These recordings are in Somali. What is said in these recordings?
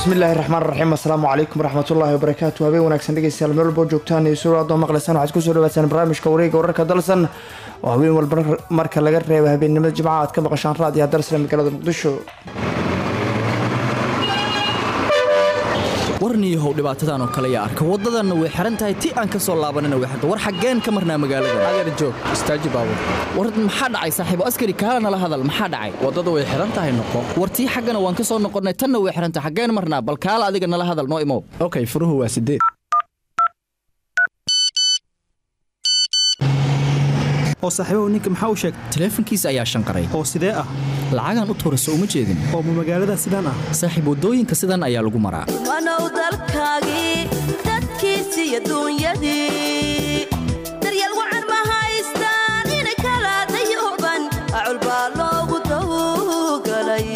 bismillahi raxmaan raxiim assalaamu calaykum waraxmatullaahi wabarakaatu habeen wanaagsan dhegeystayaal meel walbo joogtaan iyo suura adoo maqlaysaan waxaad kusoo dhawaataan barnaamijka wareega wararka dalsan oo habeen walba marka laga reeba habeennimada jimcaha aad ka maqashaan raadiyaha dalsane magaalada muqdisho warniyahow dhibaatadan oo kale yaa arka waddadanna way xihan tahay ti aan ka soo laabanina way xirta war xaggeen ka marnaa magaalada adeer joog istaaji baabur war maxaa dhacay saaxiibo askari kaala nala hadal maxaa dhacay waddada way xihan tahay noqo war tii xaggana waan ka soo noqonnay tanna way xihan tahay xaggeen marnaa bal kaala adiga nala hadal noo imow okay furuhu waa sideed oo saaxiibahu ninka maxaa u sheegay taleefankiisa ayaa shanqaray oo sidee ah lacagaan u tuurayso uma jeedin oo ma magaalada sidaan ah saaxiib waddooyinka sidan ayaa lagu maraa wanow dalkaagii dadkiisii adduunyadii daryeel wacan ma haystaan in kala dayuban acul baa loogu tawgalay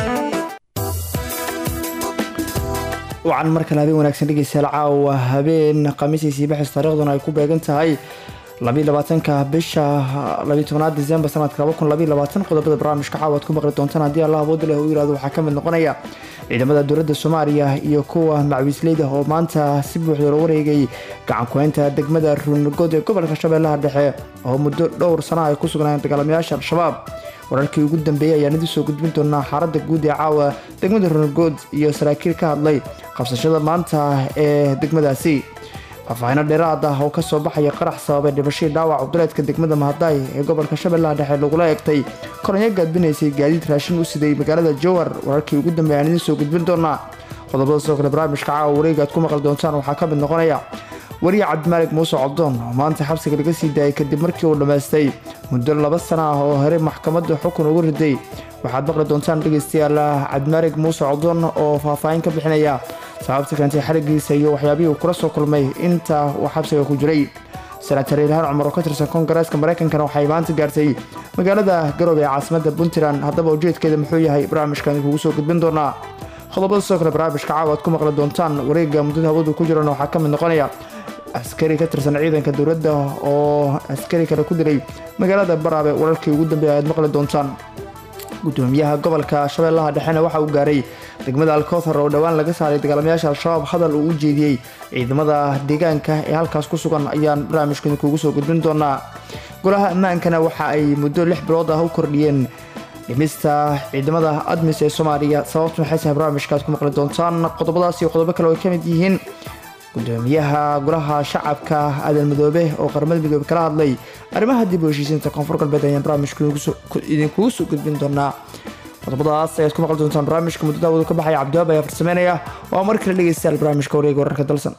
wacan mar kale habeen wanaagsan dhegeystayaal caawa habeen khamiisiisii baxis taariikhduna ay ku beegan tahay labaatanka bisha labatobanaad disembar sanadka qodobada barnaamijka caawa ad ku maqli doontaan haddii allah awood leh uu yirahdo waxaa ka mid noqonaya ciidamada dowladda soomaaliya iyo kuwa macwiisleyda oo maanta si buuxda loo wareegay gacankuhaynta degmada ruunurgood ee gobolka shabeellaha dhexe oo muddo dhowr sana ay ku sugnaayeen dagaalamayaasha al-shabaab wararkii ugu dambeeyey ayaan idin soo gudbin doonaa xaaladda guud ee caawa degmada ruunurgood iyo saraakiil ka hadlay qabsashada maanta ee degmadaasi faahfaahino dheeraad ah oo kasoo baxaya qarax sababay dhibashadii dhaawac cubduleedka degmada mahadaay ee gobolka shabeellaha dhexe lagula eegtay koronyo gaadbinaysay gaadiid raashin u siday magaalada jowar wararkii ugu dambeeya aan idiin soo gudbin doonaa qodobada sidoo kale barnaamijka caawa wareega aad ku maqli doontaan waxaa ka mid noqonaya wariye cabdimaalig muuse cobdoon oo maanta xabsiga laga sii daayay kadib markii uu dhammaystay muddo laba sana ah oo horey maxkamadda xukun ugu riday waxaad maqli doontaan dhegeystayaal cabdimaalig muuse cobdoon oo faahfaahin ka bixinaya sababta keentay xarigiisa iyo waxyaabihii uu kula soo kulmay inta uu xabsiga ku jiray senatar ilhaan cumar oo ka tirsan koongareeska maraykankana waxay maanta gaartay magaalada garoobe ee caasimada puntland haddaba ujeedkeeda muxuu yahay barnaamijkan kugu soo gudbin doonaa qodobada sidoo kale barnaamijka caawa ad ku maqli doontaan wareega muddada hawadu ku jirana waxaa ka mid noqonaya askari ka tirsan ciidanka dowladda oo askari kale ku dilay magaalada baraabe wararkii ugu dambeeya aad maqli doontaan gudoomiyaha gobolka shabeellaha dhexena waxa uu gaaray degmada alkowthar oo dhowaan laga saaray dagaalamayaasha al-shabaab hadal uu u jeediyey ciidamada deegaanka ee halkaas ku sugan ayaan barnaamijkan kuugu soo gudbin doonaa golaha ammaankana waxa ay muddo lix bilood ah u kordhiyeen dhimista ciidamada admis ee soomaaliya sababtu maxay tahay barnaamijkaad ku maqli doontaan qodobadaas iyo qodobo kale oo ay ka mid yihiin gudoomiyaha golaha shacabka aadan midoobe oo qaramada midoobe kala hadlay arrimaha dib u heshiisiinta koonfur galbeed ayaan barnaamijka idinkugu soo gudbin doonaa qodobadaas ayaad ku maqli doontaan barnaamijka muddada awadu ka baxaya cabdiwaab ayaa farsameynaya waa mar kale dhegeystayaal barnaamijka wareega wararka dalsan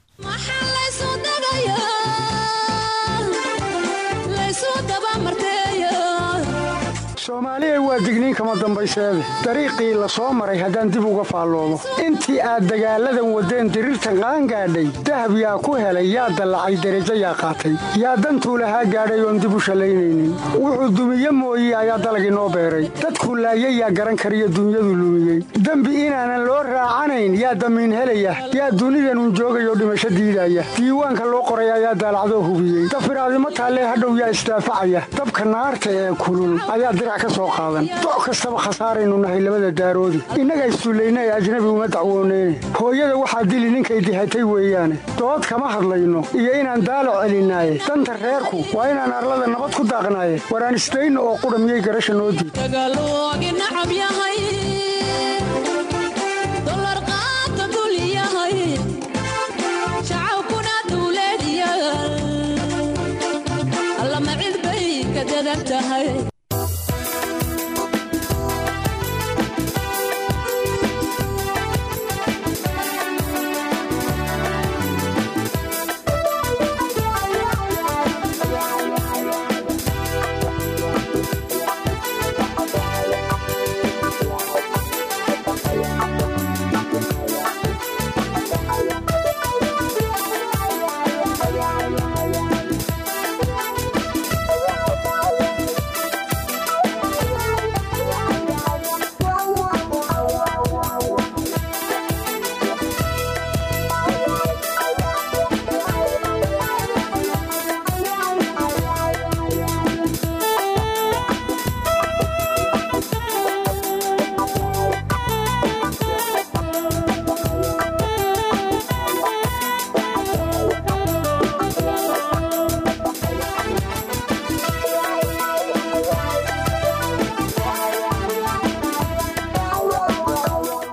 soomaaliya waa digniin kama dambayseede dariiqii la soo maray haddaan dib uga faalloomo intii aad dagaalladan waddeen diriirtan qaangaadhay dahab yaa ku helay yaa dallacay derajo yaa qaatay yaa dantuu lahaa gaadhay oon dib u shallaynaynin wuxuu dumiye mooye ayaa dalag inoo beeray dadkuu laayay yaa garan kariyo dunyadu lumiyey dembi inaanan loo raacanayn yaa damiin helaya yaa dunidanun joogayoo dhimasho diidaya diiwaanka loo qoray ayaa daalacdoo hubiyey dafiraadimo taallee hadhow yaa isdaafacaya dabka naarta ee kulul ayaa doc kastaba khasaaraynu nahay labada daaroodi innaga isduullaynay ajnabi uma dacwooneyne hooyada waxaa dili ninkay dihatay weeyaane dood kama hadlayno iyo inaan daalac celinaaye danta reerku waa inaan arlada nabad ku daaqnaaye waraan isdayno oo qudha miyay garasha noo diid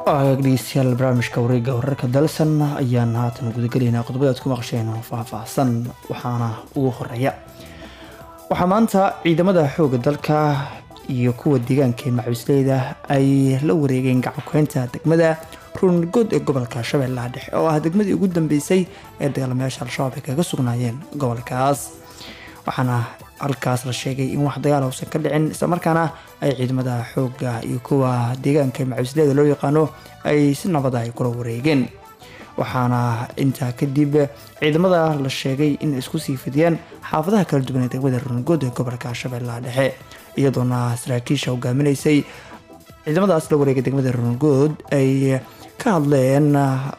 dhegeystayaal barnaamijka wareega wararka dalsan ayaan haatan gudagelaynaa qodobada aad ku maqasheen oo faahfaahsan waxaana ugu horeeya waxaa maanta ciidamada xooga dalka iyo kuwa deegaanka ee macawisleyda ay la wareegeen gacankuheynta degmada ruungood ee gobolka shabeellaha dhexe oo ah degmadii ugu dambeysay ee dagaalamayaasha al-shabaab ay kaga sugnaayeen gobolkaas waxaana halkaas la sheegay in wax dagaal uusan ka dhicin islamarkaana ay ciidamada xooga iyo kuwa deegaanka macawisleyda loo yaqaano ay si nabada ay kula wareegeen waxaana intaa kadib ciidamada la sheegay in isku sii fidiyeen xaafadaha kala duwan ee degmada ruungood ee gobolka shabeellaha dhexe iyadoona saraakiisha hogaaminaysay ciidamadaas la wareegay degmada ruungood ay ka hadleen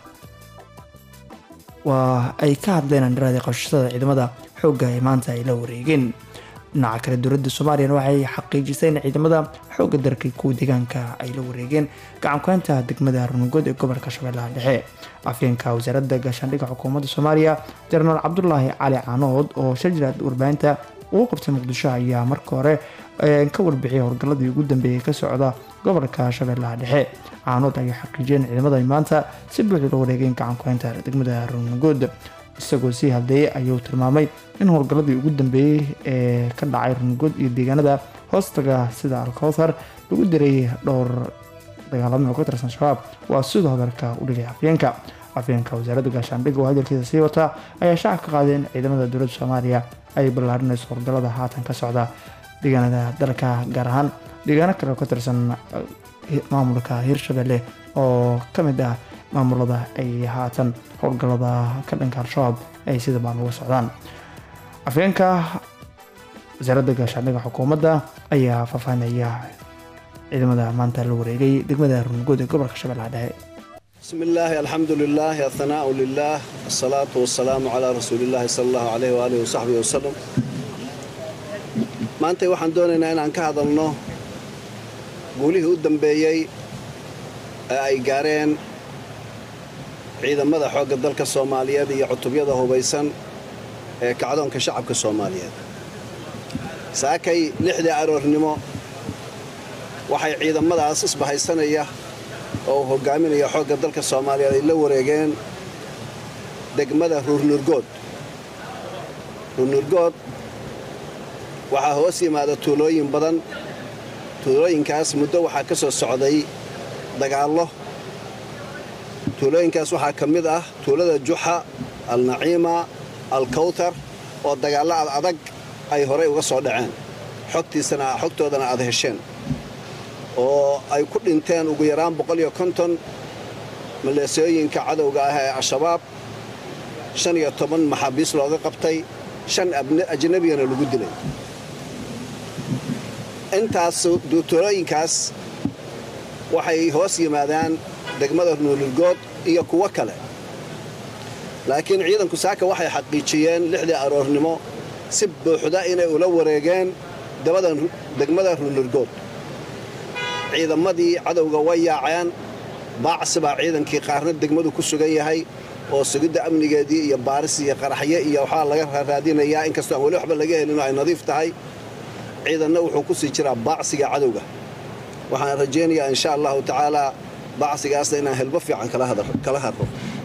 waa ay ka hadleen andharaadii qabshashada ciidamada xoogga ee maanta ay la wareegeen dhinaca kale dowladda soomaaliyana waxay xaqiijisay in ciidamada xoogga dalka kuwa deegaanka ay la wareegeen gacankuheynta degmada runugood ee gobolka shabeellaha dhexe afyeenka wasaaradda gaashaandhigga xukuumadda soomaaliya jenaraal cabdulaahi cali caanood oo shajirad warbaahinta ugu qabtay muqdisho ayaa marka hore ka warbixiyay howlgalladii ugu dambeeyay ka socda gobolka shabeellaha dhexe caanood ayaa xaqiijiyeen ciidamada ay maanta si buuxda la wareegeen gacankuheynta degmada runugood isagoo sii hadleeyay ayuu tilmaamay in howlgalladii ugu dambeeyey ee ka dhacay rungood iyo deegaanada hoostaga sida alkowthar lagu diray dhowr dagaalamo oo ka tirsan shabaab waa sidoo hadalka u dhigay afyeenka afyeenka wasaaradda gaashaandhigga oo hadalkiisa sii wata ayaa shacab ka qaaday in ciidamada dowladda soomaaliya ay ballaarinayso howlgallada haatan ka socda deegaanada dalka gaar ahaan deegaano kale oo ka tirsan maamulka hirshabelle oo ka mid ah maamulada ay haatan howlgallada ka dhanka al-shabaab ay sida baan uga socdaan afyeenka wasaaradda gaashaandhigga xukuumadda ayaa faahfaahinaya ciidamada maanta la wareegay degmada runugood ee gobolka shabeellaha dhexe بسم الله الحمد لله الثناء لله الصلاة والسلام على رسول الله صلى الله عليه وآله وصحبه وسلم maanta waxaan doonaynaa inaan ka hadalno guulihii u dambeeyey ee ay gaareen ciidamada xoogga dalka soomaaliyeed iyo cutubyada hubaysan ee kacdoonka shacabka soomaaliyeed saakay lixdii aroornimo waxay ciidamadaas isbahaysanaya oo uu hogaaminaya xoogga dalka soomaaliyeed ay la wareegeen degmada ruurnurgood ruurnurgood waxaa hoos yimaada tuulooyin badan tuulooyinkaas muddo waxaa ka soo socday dagaallo tuulooyinkaas waxaa ka mid ah tuulada juxa alnaciima alkawtar oo dagaallo ad adag ay horay uga soo dhaceen xogtiisana xogtoodana aad hesheen oo ay ku dhinteen ugu yaraan boqoliyo konton maleesooyinka cadowga ah ee al-shabaab shan iyo toban maxaabiis looga qabtay shan ajnabiyana lagu dilay intaas tuulooyinkaas waxay hoos yimaadaan degmada nuulurgood iyo kuwo kale laakiin ciidanku saaka waxay xaqiijiyeen lixdii aroornimo si buuxda inay ula wareegeen degmada ruunurgood ciidamadii cadowga way yaaceen baacsi baa ciidankii qaarna degmadu ku sugan yahay oo sugidda amnigeedii iyo baaris iyo qaraxyo iyo waxaa laga raadinayaa inkastoo aan weli waxba laga helinoo ay nadiif tahay ciidanna wuxuu ku sii jiraa baacsiga cadowga waxaan rajaynayaa insha allahu tacaalaa baacsigaasna inaan helbo fiican kala hadro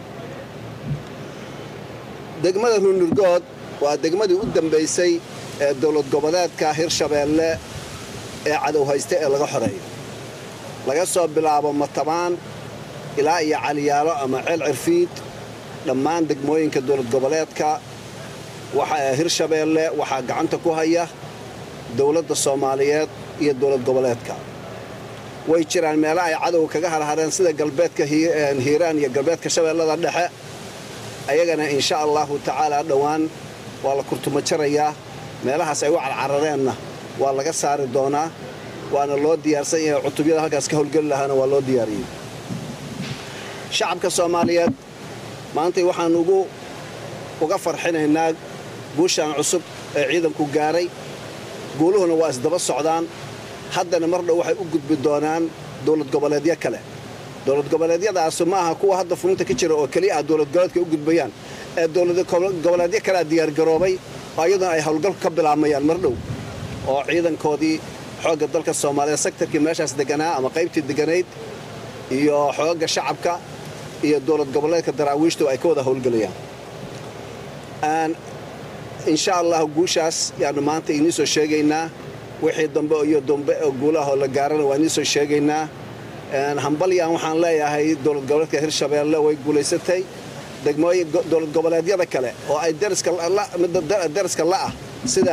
degmada ruunurgood waa degmadii u dambaysay ee dowlad goboleedka hirshabeelle ee cadow haysta ee laga xoreeyo laga soo bilaabo matabaan ilaa iyo caliyaalo ama ceel cirfiid dhammaan degmooyinka dowlad goboleedka hirshabeelle waxaa gacanta ku haya dowladda soomaaliyeed iyo dowlad goboleedka way jiraan meelo ay cadowga kaga harhareen sida galbeedka hiiraan iyo galbeedka shabeellada dhexe ayagana insha allahu tacaalaa dhowaan waa la kurtuma jarayaa meelahaas ay u carcarareenna waa laga saari doonaa waana loo diyaarsan yahay cutubyada halkaas ka howlgeli lahaana waa loo diyaariyey shacabka soomaaliyeed maantay waxaan ugu uga farxinaynaa guushaan cusub ee ciidanku gaaray guuluhuna waa isdaba socdaan haddana mar dhow waxay u gudbi doonaan dowlad goboleedyo kale dowlad goboleedyadaasu ma aha kuwa hadda fulinta ka jira oo keliya ah dowlad goboleedka u gudbayaan ee dowlad goboleedyo kalea diyaargaroobay oo iyaduna ay howlgalku ka bilaabmayaan mar dhow oo ciidankoodii xoogga dalka soomaaliya sektarkii meeshaas deganaa ama qaybtii deganayd iyo xoogga shacabka iyo dowlad goboleedka daraawiishtu ay ka wada howlgelayaan insha allah guushaas yaanu maanta inii soo sheegaynaa wixii dambe iyo dambe oo guulahoo la gaarana waa inii soo sheegaynaa hambalyan waxaan leeyahay dowlad goboleedka hirshabeelle way guulaysatay degmooyin dowlad goboleedyada kale oo ay dariska la'ah sida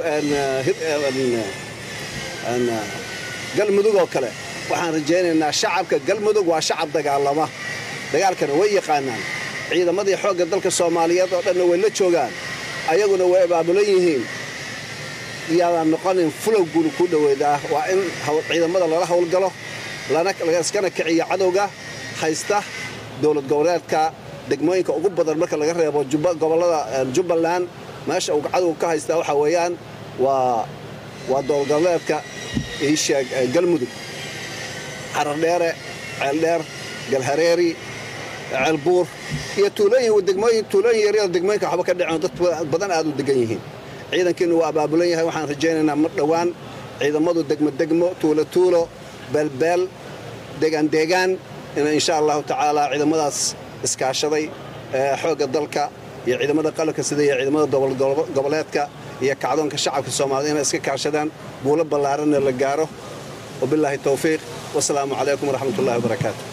galmudug oo kale waxaan rajaynaynaa shacabka galmudug waa shacab dagaalama dagaalkana way yaqaanaan ciidamadii xoogga dalka soomaaliyeed oo dhanna way la joogaan ayaguna way abaabulan yihiin yaadaan noqonin fulow guul ku dhoweedaa waa in ciidamada lala howlgalo iskana kiciyo cadowga haysta dowlad goboleedka degmooyinka ugu badan marka laga reebo gobollada jubbaland meesha uu cadowga ka haystaa waxaa weeyaan waa dowlad goboleedka iisheeg galmudug xarardheere ceeldheer galhareeri ceelbuur iyo tuulooyin tuulooyin yaryada degmooyinka waxba ka dhaceen dad badan aad u degan yihiin ciidankiinu waa abaabulan yahay waxaan rajaynaynaa mar dhowaan ciidamadu degmo degmo tuulo tuulo beelbeel deegaan deegaan in insha allahu tacaala ciidamadaas iskaashaday xoogga dalka iyo ciidamada qalabka sida iyo ciidamada goboleedka iyo kacdoonka shacabka soomaaliyed inay iska kaashadaan guulo ballaaranna la gaaro wabilaahi towfiiq wasalaamu calaykum waraxmat ullahi wabarakaatu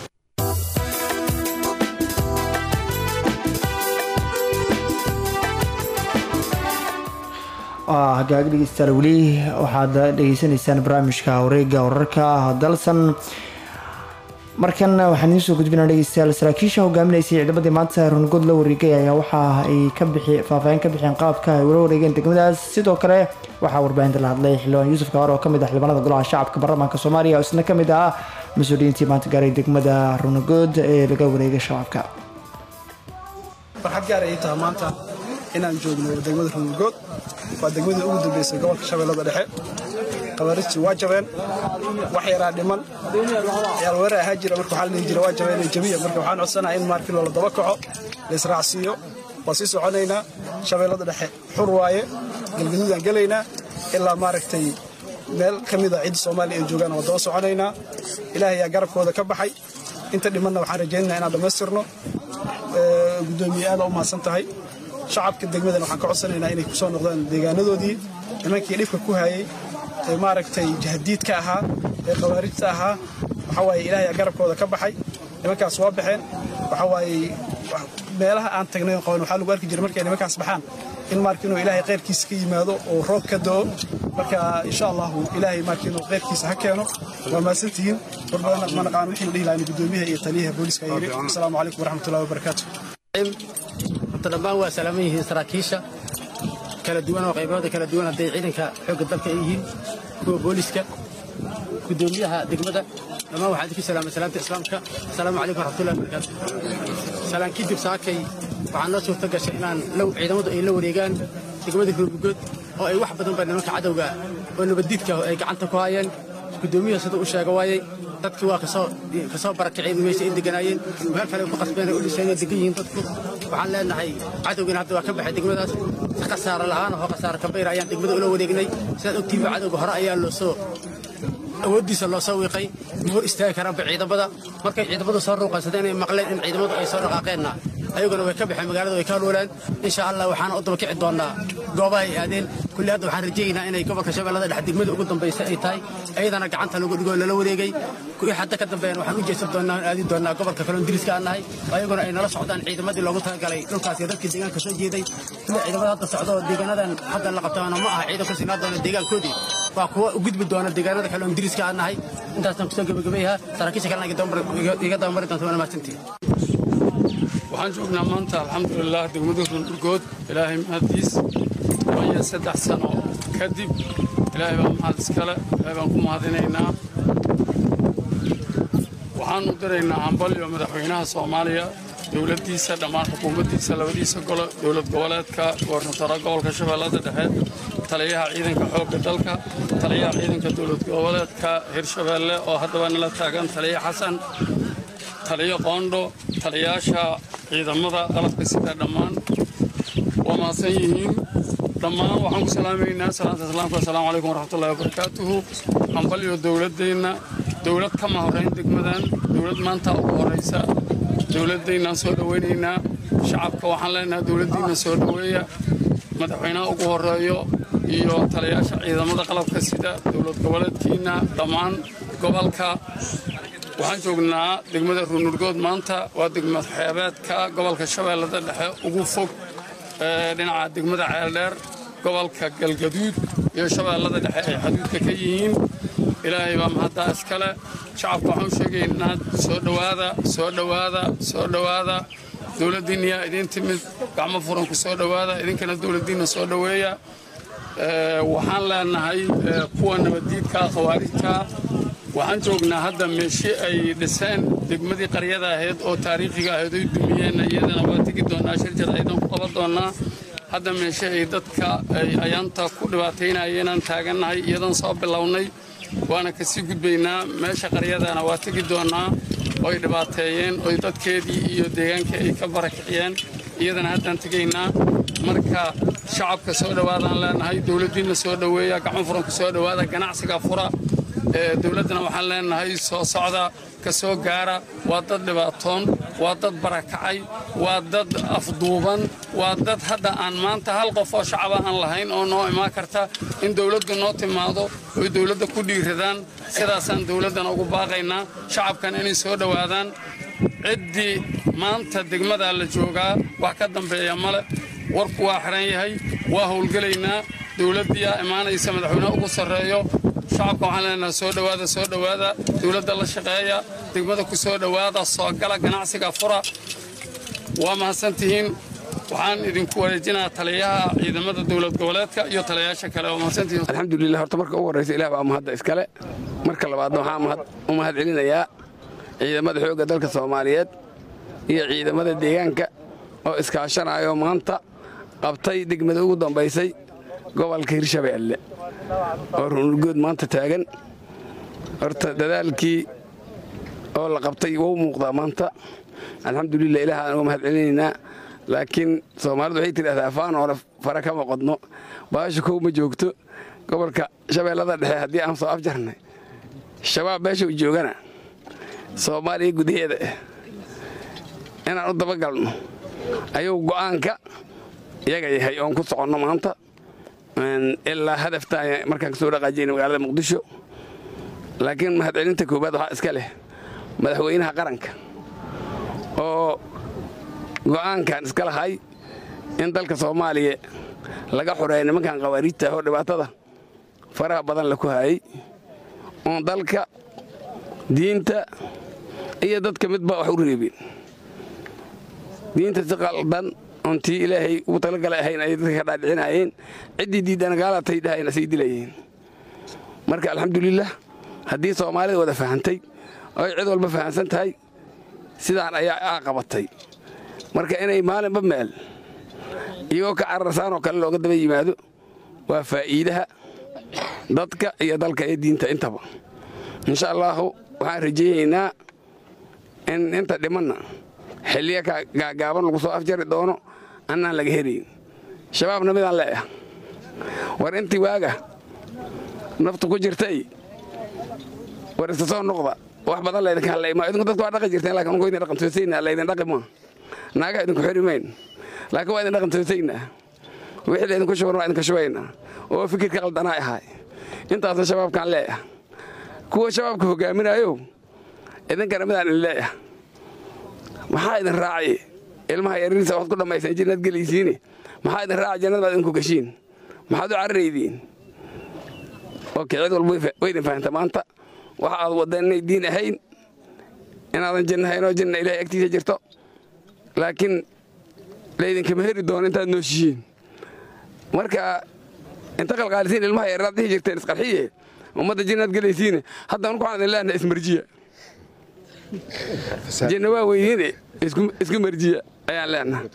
hagaag dhegeystayaal weli waxaad dhegeysanaysaan barnaamijka wareega wararka dalsan markan waxaan idiin soo gudbinaa dhegeystayaal saraakiisha hogaaminaysay ciidamadii maanta rungood la wareegay ayaa waxa ay ka bixi faahfaahin ka bixeen qaabka ay ula wareegeen degmadaas sidoo kale waxaa warbaahinta la hadlay xildhibaan yuusuf kawaar oo kamid ah xildhibaanada golaha shacabka baarlamaanka soomaaliya oo isna kamid ah mas-uuliyiintii maanta gaaray degmada runagood ee laga wareegay shacabka farxad gaar ay tahay maanta inaan joogno degmada runagood waa degmadii ugu dambeysay gobolka shabeellada dhexe qabarijtii waa jabeen wax yaraa dhiman yaalweerar ahaa jira marka waxaa la dhihi jira waa jabeen jabiya marka waxaan codsanaha in maarkii loola daba kaco la israacsiiyo waa sii soconaynaa shabeellada dhexe xur waaye galgaduudaan gelaynaa ilaa maaragtay meel ka mida cidda soomaaliya ay joogaan waa daba soconaynaa ilaahay yaa garabkooda ka baxay inta dhimanna waxaan rajaynaynaa inaan dhammaystirno guddoomiye aada u mahadsan tahay shacabka degmadan waxaan ka codsanaynaa inay ku soo noqdaan deegaanadoodii nimankii dhibka ku hayay ee maaragtay jahdiidka ahaa ee khawaarijta ahaa waxaa waaye ilaahay garabkooda ka baxay nimankaas waa baxeen waxaa waaye meelaha aan tagnay qaban waxaa lagu arki jiray markay nimankaas baxaan in marka inuu ilaahay khayrkiisa ka yimaado oo roob ka da'o marka insha allahu ilaahay marka inuu khayrkiisa ha keeno waa mahadsantihiin war badan ma naqaan wixii la dhihi lahaa gudoomiyaha iyo taliyaha booliska yiri asalaamu calaykum waraxmatullahi wabarakaatu horta dhammaan waa salaaman yihiin saraakiisha kala duwan oo qaybooda kala duwan hadday ciidanka xoogga dalka ay yihiin kuwa booliska gudoomiyaha degmada dhammaan waxaan idinku salaamay salaamta islaamka asalaamu calaykum waraxmatullahi wabarakaatu salaan kadib saakay waxaa noo suurta gashay inaan ciidamadu ay la wareegaan degmada hurmugood oo ay wax badan ba nimanka cadowga oo nabaddiidka ay gacanta ku hayeen gudoomiyaha siduu u sheega waayey dadkii waa kasoo barakaceen meesha ay deganaayeen meel kale ku qasbeen ay u dhiseen ay degan yihiin dadku waxaan leenahay cadowgiina hadda waa ka baxay degmadaas si khasaare la'aan oo khasaare kabayr ayaan degmada ula wareegnay sidaad ogtiinba cadowga hore ayaa loo soo awooddiisa loo soo wiiqay ma hor istaagi karaanba ciidamada markay ciidamadu soo ruuqansadeen inay maqleen in ciidamadu ay soo dhaqaaqeenna ayaguna way ka baxeen magaalada way ka haloolaan insha allah waxaana u daba kici doonaa goobaha ay aadeen kulli hadda waxaan rajaynaynaa inay gobolka shabeellada dhexe degmada ugu dambaysa ay tahay ayadana gacanta lagu dhigoo lala wareegay kuwii hadda ka dambeeyana waxaan u jeesan doonaa aadi doonaa gobolka kaloon diriska aan nahay ayaguna ay nala socdaan ciidamadii loogu talagalay dhulkaas iyo dadkii deegaanka soo jeeday kuwa ciidamada hadda socda oo deegaanadan hadda la qabtaana ma aha ciidan ka sinaa doona deegaankoodii waa kuwa u gudbi doona deegaanada kaloon diriska aan nahay intaasaan kusoo gebagabeyaha saraakiisha kalena iga dabamari doonta waana mahadsantihin waxaan joognaa maanta alxamdulilah degmada rundurgood ilaahay mahaddiis waayo saddex sano kadib ilaahay baa mahad iskale ilaahay baan ku mahadinaynaa waxaan u diraynaa hambalyo madaxweynaha soomaaliya dowladdiisa dhammaan xukuumaddiisa labadiisa golo dowlad goboleedka goornataro gobolka shabeellada dhexe taliyaha ciidanka xoogga dalka taliyaha ciidanka dowlad goboleedka hirshabeelle oo haddaba nala taagan taliya xasan taliyo qoondho taliyaasha ciidamada qalabka sida dhammaan waa mahadsan yihiin dhammaan waxaan ku salaamaynaa salaanta islaamka assalaamu calaykum waraxmatullahi wabarakaatuhu hambalyo dowladdeenna dowlad kama horrayn degmadan dowlad maanta ugu horraysa dowladdaynaan soo dhowaynaynaa shacabka waxaan leenahay dowladdiinna soo dhoweeya madaxweynaha ugu horreeyo iyo taliyaasha ciidamada qalabka sida dowlad goboleedkiinna dhammaan gobolka waxaan joognaa degmada ruunurgood maanta waa degmad xeebeedka gobolka shabeellada dhexe ugu fog dhinaca degmada ceeldheer gobolka galgaduud iyo shabeellada dhexe ay xaduudka ka yihiin ilaahay baa mahaddaa iskale shacabka waxaan u sheegaynaa soo dhowaada soo dhowaada soo dhowaada dowladdiinniyaa idiin timid gacmo furan ku soo dhowaada idinkana dowladdiinna soo dhoweeya waxaan leenahay kuwa nabaddiidka khawaarijta waxaan joognaa hadda meeshi ay dhiseen degmadii qaryada ahayd oo taariikhiga ahayd oy dumiyeen iyadana waa tegi doonnaa shirjad aydan ku qaban doonnaa hadda meeshe ay dadka ay ayaanta ku dhibaataynayeenaan taagannahay iyadan soo bilownay waana kasii gudbaynaa meesha qaryadana waa tegi doonnaa oy dhibaateeyeen oy dadkeedii iyo deegaankii ay ka barakiciyeen iyadana haddaan tegaynaa marka shacabka soo dhowaadaan leenahay dowladdiinna soo dhoweeya gacmo furan ku soo dhowaada ganacsiga fura dowladdana waxaan leenahay soo socda ka soo gaara waa dad dhibaatoon waa dad barakacay waa dad afduuban waa dad hadda aan maanta hal qof oo shacaba aan lahayn oo noo imaan karta in dowladdu noo timaado oy dowladda ku dhiiradaan sidaasaan dowladdana ugu baaqaynaa shacabkan inay soo dhowaadaan ciddii maanta degmadaa la joogaa wax ka dambeeya male warku waa xiran yahay waa howlgelaynaa dowladdiiyaa imaanaysa madaxweyneha ugu sarreeyo shacabka waxaan leenahay soo dhowaada soo dhowaada dowladda la shaqeeya degmada ku soo dhowaada soo gala ganacsiga fura waa mahadsantihiin waxaan idinku wareejinaa taliyaha ciidamada dowlad goboleedka iyo taliyayaasha kale waa mahadsantihiin alxamdulilah horta marka ugu horraysa ilaah baa mahadda iskale marka labaadna waxaan u mahad celinayaa ciidamada xoogga dalka soomaaliyeed iyo ciidamada deegaanka oo iskaashanayo maanta qabtay degmada ugu dambaysay gobolka hirshabeelle oo runurgood maanta taagan horta dadaalkii oo la qabtay wou muuqdaa maanta alxamdulilah ilaah aan uga mahad celinaynaa laakiin soomaalidu waxay tidhahdaa faan hore fara kama qodno baasha kow ma joogto gobolka shabeellada dhexe haddii aan soo afjarnay shabaab meesha u joogana soomaaliya gudaheeda ah inaan u dabagalno ayuu go'aanka iyaga yahay oon ku soconno maanta ilaa hadaftaan markaan ka soo dhaqaajiyna magaalada muqdisho laakiin mahadcelinta koowaad waxaa iska leh madaxweynaha qaranka oo go'aankan iska lahay in dalka soomaaliya laga xoreeya nimankan khawaariijta oo dhibaatada faraha badan la ku hayay oon dalka diinta iyo dadka midba wax u reebin diinta si qaldan oon tii ilaahay ugu talagalay ahayn ayay dadka ka dhaadhicinaayeen ciddii diiddana gaalatay dhahayna sii dilayeen marka alxamdulilah haddii soomaalida wada fahantay oo ay cid walba fahamsan tahay sidaan ayaa aa qabatay marka inay maalinba meel iyagoo ka cararsaanoo kale looga daba yimaado waa faa'iidaha dadka iyo dalka iyo diinta intaba insha allaahu waxaan rajaynaynaa in inta dhimanna xilliya gaagaaban lagu soo afjari doono annaan laga helayn shabaabna midaan leeah war intii waaga naftu ku jirtay war isa soo noqda wax badan laydinka hadlayma idinku dadku waa dhaqi jirteen lakin unku idin dhaqantoosayna laydin dhaqi maa naagaa idinku xiri mayn laakiin waa idin dhaqantoosaynaa wixii laydinku shuban waa idinka shubaynaa oo fikirka qaldanaa ahaay intaasna shabaabkaan leeah kuwa shabaabka hogaaminayo idinkana midaan idin leeah maxaa idin raacay ilmaha yaririisa waxaad ku dhammayseen jannad gelaysiine maxaa idin raaca jannad baad idinku gashiin maxaad u cararaydiin oke cid walba way idin fahanta maanta waxa aad waddeen inay diin ahayn inaadan janno hayn oo janna ilahay agtiisa jirto laakiin laydinkama heri doono intaad nooshihiin marka inta qalqaalisiin ilmaha yarraad dhihi jirteen isqarxiye ummadda jannaad gelaysiine hadda anku waxaan idin leenahay ismarjiya janna waa weydiine isku marjiya ayaan leenaha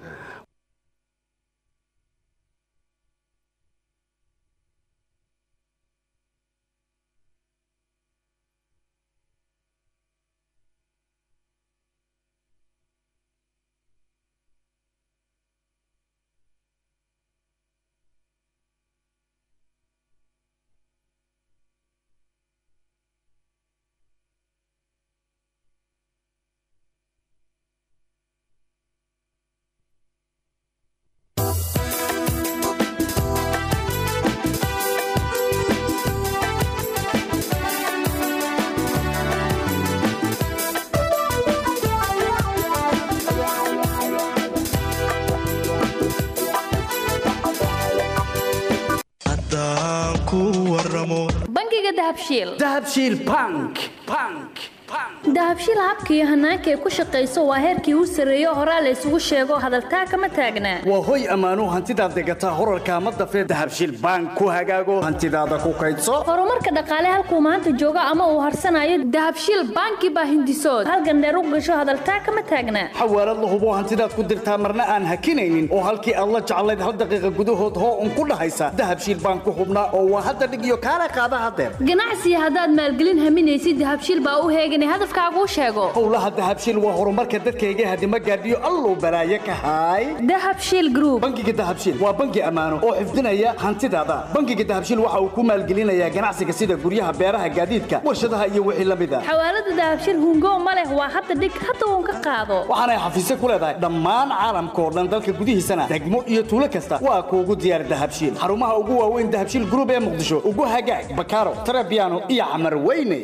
bangiga dahabshiil dahabshiil bank bank dahabshiil habka iyo hanaanka ay ku shaqayso waa heerkii u sarreeyo horaa la isugu sheego hadaltaa kama taagnaa waa hoy ammaanuu hantidaad degataa horarka ama dafee dahabshiil bank ku hagaago hantidaada ku kaydso horumarka dhaqaale halkuu maanta joogo ama uu harsanayo dahabshiil banki baa hindisood halgandheer u gasho hadaltaa kama taagnaa xawaalad la hubo hantidaad ku dirtaa marna aan hakinaynin oo halkii aad la jeclayd hal daqiiqa gudahood hoo un ku dhahaysa dahabshiil bank ku hubnaa oo waa hadda dhig iyo kaala qaada hadeer ganacsiga haddaad maalgelin haminaysid dahabshiil baa u heegan hadafkaaguu sheego howlaha dahabshiil waa horumarka dadkayga hadima gaadhiyo alluu balaaye ka haay dahabshiil group bangiga dahabshiil waa bangi ammaano oo xifdinaya hantidaada bangiga dahabshiil waxa uu ku maalgelinayaa ganacsiga sida guryaha beeraha gaadiidka warshadaha iyo wixii la mid a xawaalada dahabshiil hungo ma leh waa hadda dhig hadda uun ka qaado waxaanay xafiisyo ku leedahay dhammaan caalamka oo dhan dalka gudihiisana degmo iyo tuulo kasta waa kuugu diyaar dahabshiil xarumaha ugu waaweyn dahabshiil group ee muqdisho ugu hagaag bakaaro tarabiano iyo camar weyne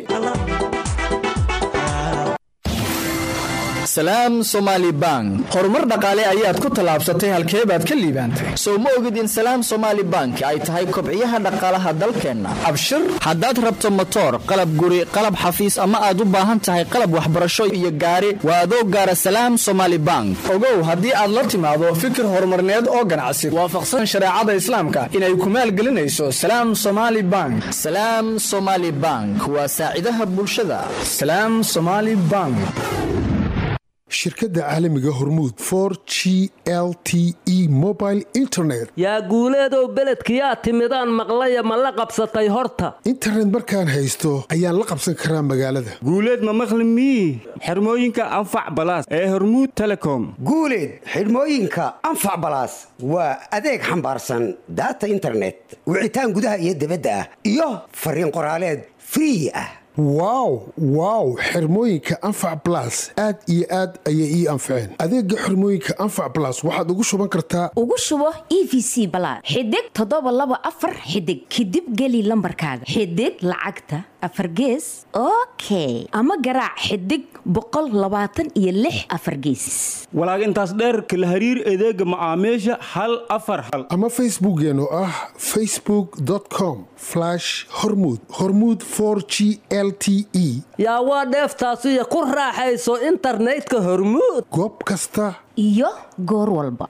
salaam somaali bank horumar dhaqaale ayaad ku tallaabsatay halkee baad ka liibaantay sow ma ogid in salaam somaali bank ay tahay kobciyaha dhaqaalaha dalkeenna abshir haddaad rabto motoor qalab guri qalab xafiis ama aad u baahan tahay qalab waxbarasho iyo gaari waa adoo gaara salaam somaali bank ogow haddii aad la timaado fikir horumarneed oo ganacsi waafaqsan shareecada islaamka inay ku maalgelinayso salaam somaali bank salaam somaali bank waa saacidaha bulshada salaam somaali bank shirkadda caalamiga hormuud for g l t e mobile internet yaa guuleedow beledkiyaa timidaan maqlaya ma la qabsatay horta internet markaan haysto ayaan la qabsan karaa magaalada guuleed ma maqli mii xirmooyinka anfac balaas ee hormuud telecom guuleed xidhmooyinka anfac balaas waa adeeg xambaarsan daata internet wicitaan gudaha iyo dibadda ah iyo fariin qoraaleed free ah wow wow xirmooyinka anfac balas aad iyo aad ayay ii anfaceen adeega xirmooyinka anfac balas waxaad ugu shuban kartaa ugu shubo e v c balaad xidig toddoba laba afar xidig kadib geli lambarkaaga xidig lacagta afar gees okay ama garaac xidig boqol labaatan iyo lix afar geesis walaag intaas dheerka la hariir adeega macaamiisha hal afar hal ama facebookeen oo ah facebook com hormud hormud g l t e yaa waa dheeftaasiyo ku raaxayso internetka hormuud goob kasta iyo goor walba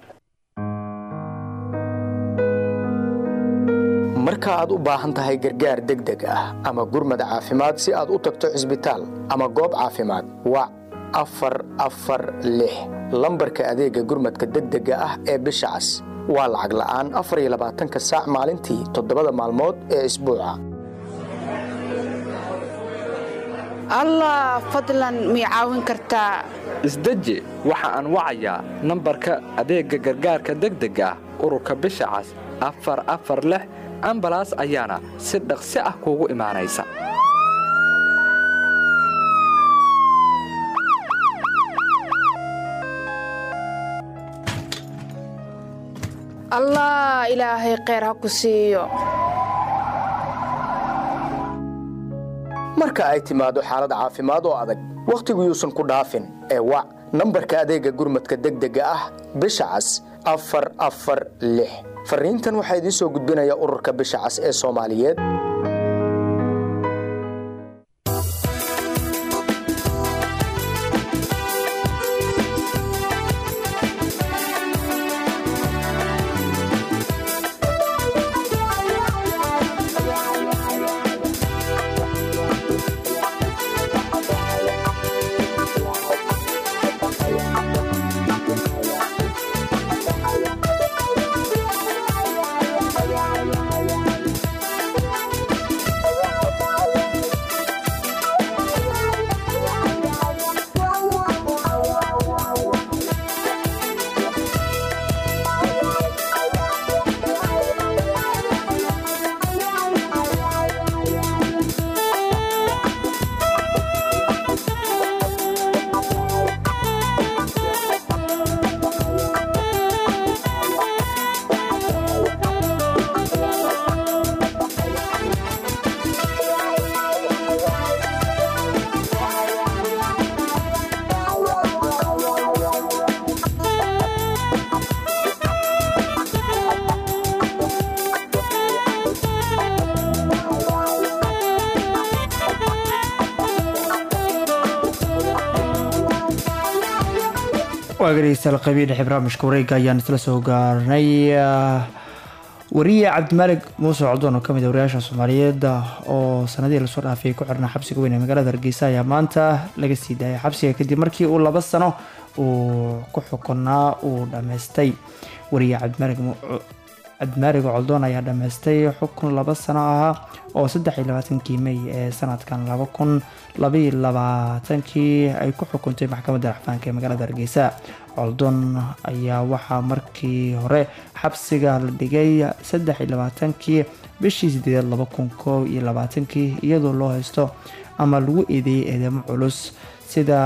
marka aad u baahan tahay gargaar degdeg ah ama gurmad caafimaad si aad u tagto cisbitaal ama goob caafimaad wac afar afar lix lambarka adeega gurmadka degdega ah ee bisha cas waa lacag la'aan afar iyo labaatanka saac maalintii toddobada maalmood ee isbuuca allah fadlan mii caawin kartaa isdeji waxa aan wacayaa nambarka adeegga gargaarka degdega ah ururka bisha cas afar afar lix ambalaas ayaana si dhaqsi ah kuugu imaanaysa allah ilaahay kheyr ha ku siiyo marka ay timaado xaalad caafimaad oo adag wakhtigu yuusan ku dhaafin ee wac nambarka adeegga gurmadka degdega ah bisha cas afar afar lix farriintan waxaa idiin soo gudbinaya ururka bisha cas ee soomaaliyeed waagaraysal qabiil dhexe barnaamijka wareega ayaan isla soo gaarnay wariye cabdimaalig muuse codon oo kamid a wariyaasha soomaaliyeed oo sanadihii lasoo dhaafay ku xirnaa xabsiga weyn ee magaalada hargeysa ayaa maanta laga sii daayay xabsiga kadib markii uu laba sano uu ku xukunaa uu dhammaystay wariye cabdimaalig cabdimaaliga coldoon ayaa dhammaystay xukun laba sano ahaa oo saddex iyo labaatankii mey ee sanadkan laba kun labaiyo labaatankii ay ku xukuntay maxkamadda raxfaanka ee magaalada hargeysa coldoon ayaa waxaa markii hore xabsiga la dhigay saddex iyo labaatankii bishii sideedaad laba kun koob iyo labaatankii iyadoo loo haysto ama lagu eedeeyay eedeymo culus sida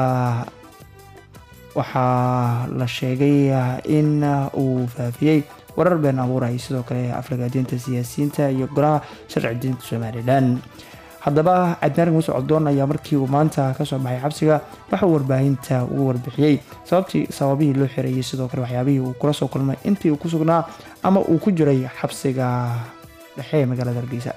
waxaa la sheegay in uu faafiyey warar been abuuraya sidoo kale aflagaadiinta siyaasiyiinta iyo golaha sharci diinta somalilan haddaba cabdimaalig muuse coddoon ayaa markii uu maanta kasoo baxay xabsiga waxauu warbaahinta ugu warbixiyey sababtii sababihii loo xereeyey sidoo kale waxyaabihii uu kula soo kulmay intii uu ku sugnaa ama uu ku jiray xabsiga dhexe ee magaalada hargeysa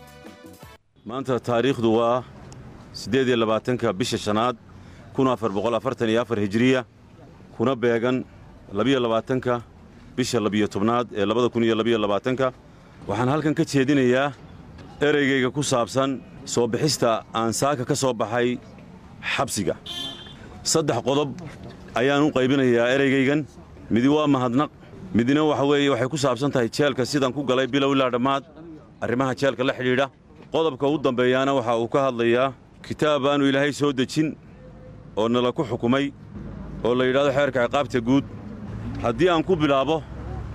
maanta taariikhdu waa siddeed iyo labaatanka bisha shanaad kun afar boqol afartan iyo afar hijiriya kuna beegan labiyo labaatanka bisha labiyo tobnaad ee labada kun iyo labiyo labaatanka waxaan halkan ka jeedinayaa ereygayga ku saabsan soo bixista aan saaka ka soo baxay xabsiga saddex qodob ayaan u qaybinayaa ereygaygan midi waa mahadnaq midna waxa weeye waxay ku saabsan tahay jeelka sidaan ku galay bilow ilaa dhammaad arrimaha jeelka la xidhiidha qodobka u dambeeyaana waxa uu ka hadlayaa kitaab aanu ilaahay soo dejin oo nala ku xukumay oo la yidhahdo xeerka ciqaabta guud haddii aan ku bilaabo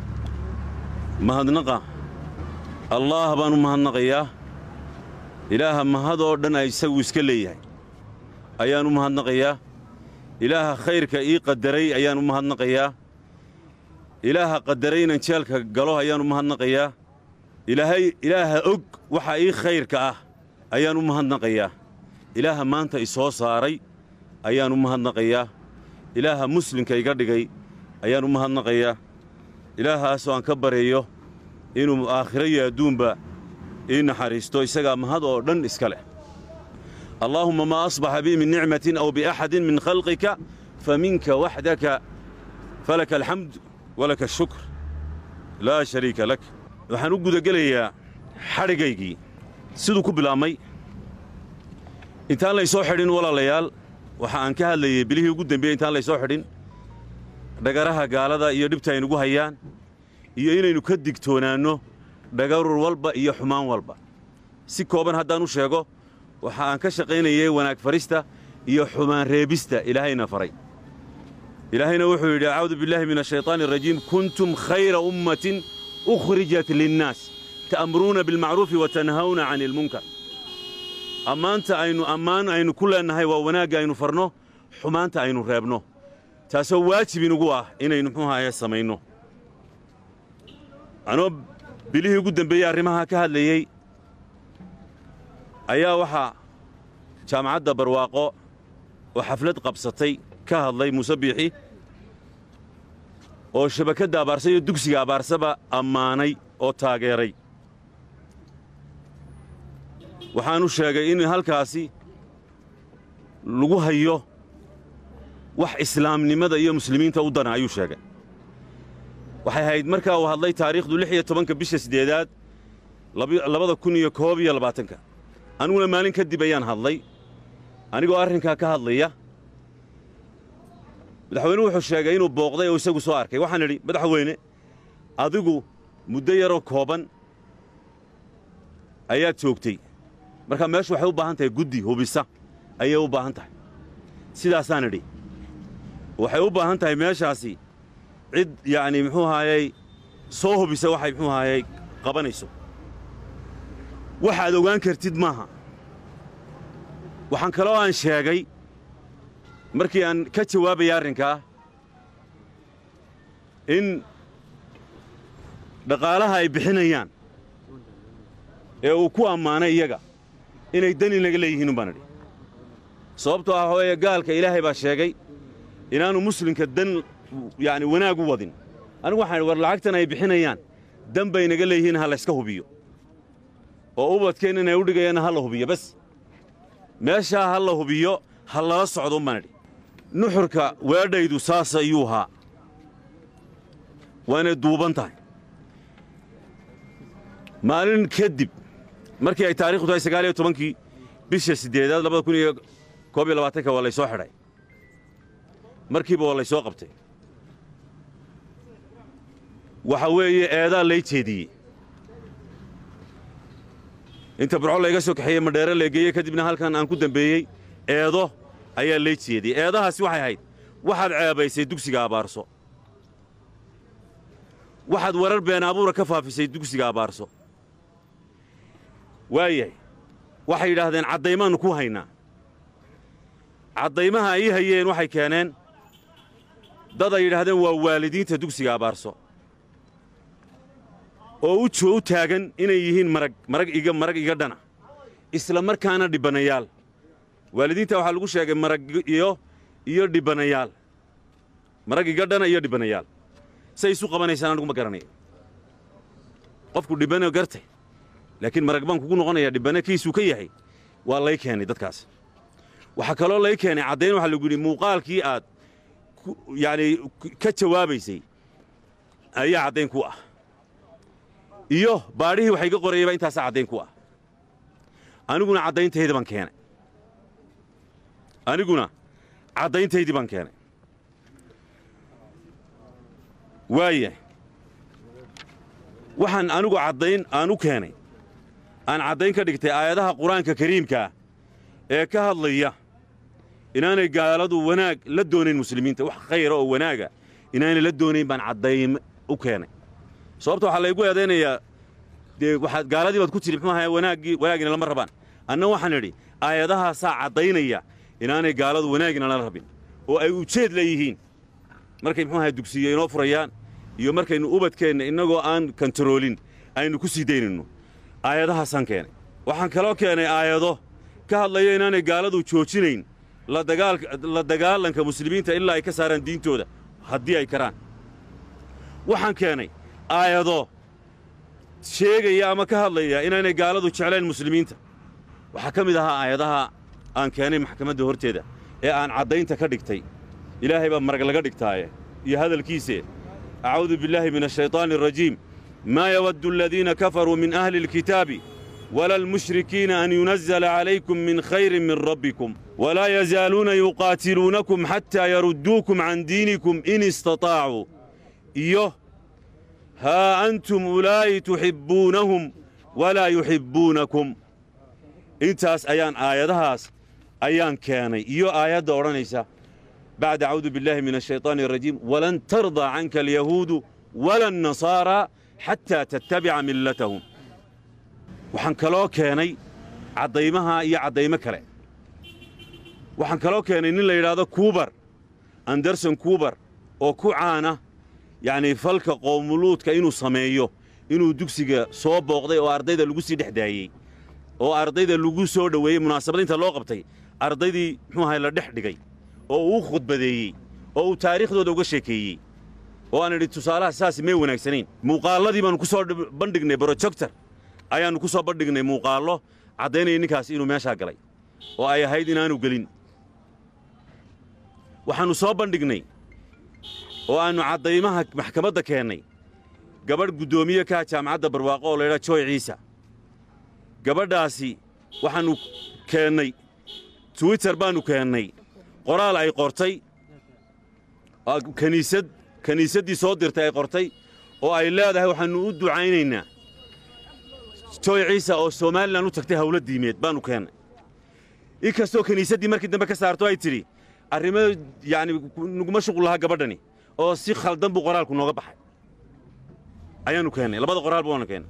mahadnaqa allaah baan u mahadnaqayaa ilaaha mahad oo dhan ay isagu iska leeyahay ayaan u mahadnaqayaa ilaaha khayrka ii qadaray ayaan u mahadnaqayaa ilaaha qadaray inaan jeelka galo ayaan u mahadnaqayaa ilaahay ilaaha og waxa ii khayrka ah ayaan u mahadnaqayaa ilaaha maanta i soo saaray ayaan u mahadnaqayaa ilaaha muslimka iga dhigay ayaan u mahadnaqayaa ilaahaasoo aan ka baryayo inuu aakhiro iyo adduunba ii naxariisto isagaa mahad oo dhan iska leh allaahumma maa asbaxa bii min nicmatin aw biaxadin min khalqika fa minka waxdaka falaka alxamd walaka ashukr laa shariika lak waxaan u gudagelayaa xadhigaygii siduu ku bilaabmay intaan laysoo xidhin walaalayaal waxa aan ka hadlayey bilihii ugu dembeeyey intaan laysoo xidhin dhagaraha gaalada iyo dhibta aynugu hayaan iyo inaynu ka digtoonaanno dhagarur walba iyo xumaan walba si kooban haddaan u sheego waxa aan ka shaqaynayay wanaag farista iyo xumaan reebista ilaahayna faray ilaahayna wuxuu yidhi acuudu billaahi min ashaytaani arajiim kuntum khayra ummatin ukhrijat linnaas ta'muruuna bilmacruufi wa tanhawna cani ilmunkar ammaanta aynu ammaan aynu ku leennahay waa wanaagga aynu farno xumaanta aynu reebno taasoo waajib inugu ah inaynu muxuu ahaye samayno anoo bilihii ugu dembeeyey arrimaha ka hadlayey ayaa waxaa jaamacadda barwaaqo oo xaflad qabsatay ka hadlay muuse biixi oo shabakadda abaarsa iyo dugsiga abaarsaba ammaanay oo taageeray waxaanu sheegay in halkaasi lagu hayo wax islaamnimada iyo muslimiinta u dana ayuu sheegay waxay ahayd markaa uu hadlay taariikhdu lix iyo tobanka bisha siddeedaad labada kun iyo koob iyo labaatanka aniguna maalin kadib ayaan hadlay anigoo arrinkaa ka hadlaya madaxweynuhu wuxuu sheegay inuu booqday oo isagu soo arkay waxaan idhi madaxweyne adigu muddo yaroo kooban ayaad joogtay marka meeshu waxay u baahan tahay guddi hubisa ayay u baahan tahay sidaasaan idhi waxay u baahan tahay meeshaasi cid yacni muxuu ahaayey soo hubisa waxay muxuu ahaayey qabanayso waxaad ogaan kartid maaha waxaan kaloo aan sheegay markii aan ka jawaabaya arrinkaa in dhaqaalaha ay bixinayaan ee uu ku ammaanay iyaga inay dani naga leeyihiin umbaan idhi sababtoo ah hooye gaalka ilaahay baa sheegay inaannu muslimka dan yacni wanaag u wadin anigu waxaan idhi war lacagtan ay bixinayaan dan bay naga leeyihiin ha layska hubiyo oo ubadkeen inay u dhigayaanna ha la hubiyo bas meeshaa ha la hubiyo ha lala socdo umbaan idhi nuxurka weedhaydu saas ayuu ahaa waanay duuban tahay maalin kadib markii ay taarikhdu tahay sagaal iyo tobankii bisha siddeedaad labada kun iyo koob iyo labaatanka waa laysoo xidhay markiiba waa laysoo qabtay waxa weeye eedaa lay jeediyey inta burco layga soo kaxeeyey madheere leegeeye kadibna halkan aan ku dambeeyey eedo ayaa lay jeediyey eedahaasi waxay ahayd waxaad ceebaysay dugsiga abaarso waxaad warar been abuura ka faafisay dugsiga abaarso waayahay waxay yidhaahdeen caddaymaannu ku haynaa caddaymaha ay hayeen waxay keeneen dad ay yidhaahdeen waa waalidiinta dugsiga abaarso oo u joo u taagan inay yihiin marag marag iga marag iga dhana isla markaana dhibbanayaal waalidiinta waxaa lagu sheegay marag iyo iyo dhibbanayaal marag iga dhana iyo dhibbanayaal say isu qabanaysaan anigu ma garanayo qofku dhibbano gartay laakiin marag baan kugu noqonayaa dhibbane kiisuu ka yahay waa lay keenay dadkaas waxaa kaloo lay keenay caddayn waxaa lagu yidhi muuqaalkii aad yacni ka jawaabaysay ayaa caddayn ku ah iyo baadhihii waxa iga qorayayba intaasaa caddayn ku ah aniguna caddayntaydii baan keenay aniguna caddayntaydii baan keenay waaya waxaan anigu caddayn aan u keenay aan caddayn ka dhigtay aayadaha qur-aanka kariimkaa ee ka hadlaya inaanay gaaladu wanaag la doonayn muslimiinta wax khayra oo wanaaga inaanay la doonayn baan caddayn u keenay sababta waxaa laygu eedaynayaa dee waxaad gaaladii baad ku tidhi muxuu ahaa wanaaggii wanaagina lama rabaan anna waxaan idhi aayadahaasaa caddaynaya inaanay gaaladu wanaagina la rabin oo ay ujeed leeyihiin markay muxuu ahaa dugsiyo inoo furayaan iyo markaynu ubadkeenna innagoo aan kantaroolin aynu ku sii daynayno aayadahaasaan keenay waxaan kaloo keenay aayado ka hadlaya inaanay gaaladu joojinayn la dagaalanka muslimiinta ilaa ay ka saaraan diintooda haddii ay karaan waxaan keenay aayado sheegaya ama ka hadlaya inaanay gaaladu jeclayn muslimiinta waxaa ka mid ahaa aayadaha aan keenay maxkamadda horteeda ee aan caddaynta ka dhigtay ilaahay baa marag laga dhigtaaye iyo hadalkiise acuudu billaahi min ashayطaani arajiim maa yawaddu aladiina kafaruu min ahli اlkitaabi wala almushrikiina an yunazala calaykum min khayrin min rabbikum walaa yazaaluuna yuqaatiluunakum xataa yarudduukum can diinikum in istaطaacuu iyo haa antum ulaa'i tuxibbuunahum walaa yuxibbuunakum intaas ayaan aayadahaas ayaan keenay iyo aayadda odhanaysa bacda acuudu billaahi min ashayطaani arajiim walan tardaa canka alyahuudu wala annasaaraa xataa tattabica millatahum waxaan kaloo keenay caddaymaha iyo caddaymo kale waxaan kaloo keenay nin la yidhaahdo kuubar anderson kuubar oo ku caana yacnii falka qoomuluudka inuu sameeyo inuu dugsiga soo booqday oo ardayda lagu sii dhex daayey oo ardayda lagu soo dhoweeyey munaasabad inta loo qabtay ardaydii muxuu ahay la dhex dhigay oo uu khudbadeeyey oo uu taariikhdooda uga sheekeeyey oo aan idhi tusaalaha saas may wanaagsanayn muuqaalladii baannu ku soo bandhignay brojector ayaannu ku soo bandhignay muuqaallo caddaynaya ninkaas inuu meeshaa galay oo ay ahayd inaanu gelin waxaannu soo bandhignay oo aannu caddaymaha maxkamadda keennay gabadh guddoomiye kaha jaamacadda barwaaqo oo laydhaa jooy ciisa gabadhaasi waxaannu keennay twitter baannu keennay qoraal ay qortay kaniisad kiniisaddii soo dirtay ay qortay oo ay leedahay waxaannu u ducaynaynaa jooy ciisa oo somalilan u tagtay hawlo diimeed baannu keennay in kastoo kiniisaddii markii dambe ka saarto ay tidhi arrimo yacni nuguma shuqul lahaa gabadhani oo si khaldan buu qoraalku nooga baxay ayaannu keennay labada qoraalba waannu keennay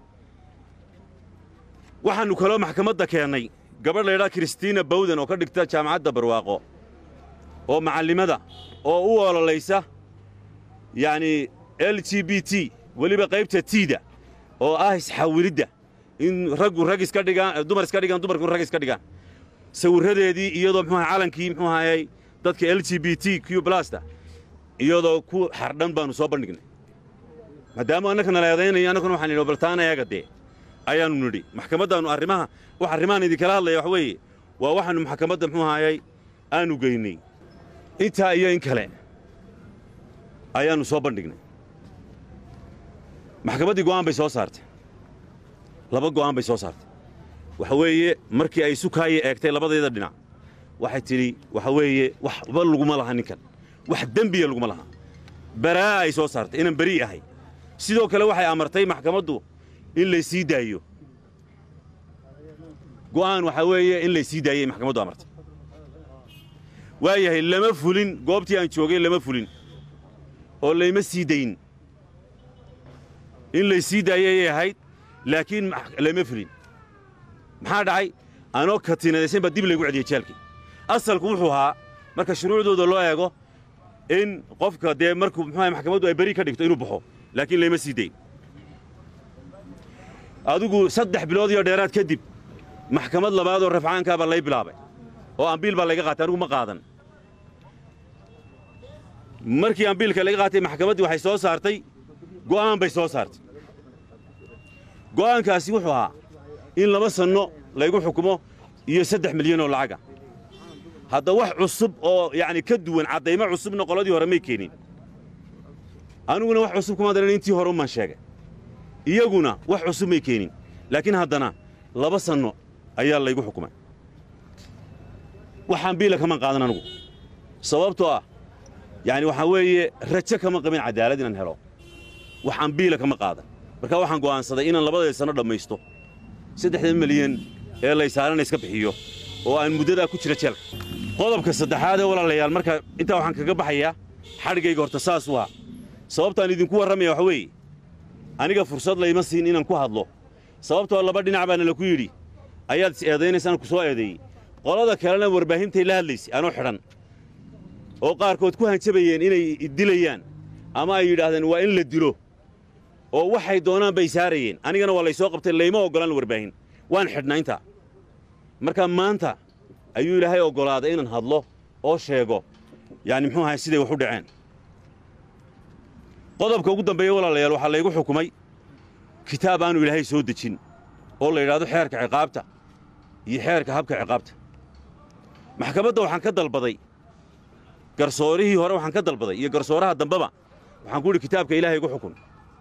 waxaannu kaloo maxkamadda keennay gabadh laydhaa kristiina bawden oo ka dhigta jaamacadda barwaaqo oo macallimada oo u ololaysa yacnii l g b t weliba qaybta tiida oo ah isxawilidda in raggu rag iska dhigaan dumar iska dhigaan dumarku rag iska dhigaan sawirradeedii iyadoo muxuu ahay calankii muxuu ahayay dadka l g b t q blasta iyadoo ku xardhan baannu soo bandhignay maadaama annakana leedaynayo annakuna waxaan nidhi baltaana eega dee ayaannu nidhi maxkamaddaannu arrimaha wax arrimahan idinkala hadlaya wax weeye waa waxaannu maxkamadda muxuu ahayay aanu geynay intaa iyo in kale ayaannu soo bandhignay maxkamaddii go'aan bay soo saartay laba go'aan bay soo saartay waxa weeye markii ay sukaaya eegtay labadeeda dhinac waxay tidhi waxa weeye waxba laguma laha ninkan wax dembiya laguma laha baraa'a ay soo saartay inaan berii ahay sidoo kale waxay amartay maxkamaddu in laysii daayo go'aan waxaa weeye in laysii daayay maxkamaddu amartay waayahay lama fulin goobtii aan joogay lama fulin oo layma sii dayn in laysii daayay ayay ahayd laakiin lama fulin maxaa dhacay anoo katiinadaysan baa dib laygu celiyey jaalkii asalku wuxuu ahaa marka shuruucdooda loo eego in qofka dee markuu muxuaha maxkamaddu ay beri ka dhigto inuu baxo laakiin layma sii dayn adigu saddex bilood iyo dheeraad kadib maxkamad labaadoo rafcaankaa baa lay bilaabay oo ambiil baa layga qaatay anigu ma qaadan markii ambiilka laga qaatay maxkamaddii waxay soo saartay go'aan bay soo saartay go'aankaasi wuxuu ahaa in laba sanno laygu xukumo iyo saddex milyan oo lacaga hadda wax cusub oo yacni ka duwan caddaymo cusubna qoladii hore may keenin aniguna wax cusub kuma daran intii hore umaan sheegay iyaguna wax cusub may keenin laakiin haddana laba sanno ayaa laygu xukumay waxaan biila kaman qaadan anigu sababtoo ah yacni waxaa weeye rajo kama qabin caddaalad inaan helo waxaan biila kama qaadan marka waxaan go'aansaday inaan labadeed sanno dhammaysto saddexda milyan ee laysaarana iska bixiyo oo aan muddadaa ku jira jeelka qodobka saddexaad ee walaalayaal marka intaa waxaan kaga baxayaa xadhigayga horta saas u ah sababtaan idinku warramaya waxa weeye aniga fursad layma siin inaan ku hadlo sababtoo laba dhinac baana laku yidhi ayaad is eedaynaysaan ku soo eedeeyey qolada kalena warbaahintay la hadlaysay anoo xidhan oo qaarkood ku hanjabayeen inay dilayaan ama ay yidhaahdeen waa in la dilo oo waxay doonaan bay saarayeen anigana waa laysoo qabtay layma oggolaan warbaahin waan xidhnaa intaa marka maanta ayuu ilaahay oggolaaday inaan hadlo oo sheego yacni muxuu ahay siday wax u dhaceen qodobka ugu dambeeya walaalayaal waxaa laygu xukumay kitaab aanu ilaahay soo dejin oo la yidhaahdo xeerka ciqaabta iyo xeerka habka ciqaabta maxkamadda waxaan ka dalbaday garsoorihii hore waxaan ka dalbaday iyo garsooraha dambeba waxaan ku idhi kitaabka ilaahay igu xukun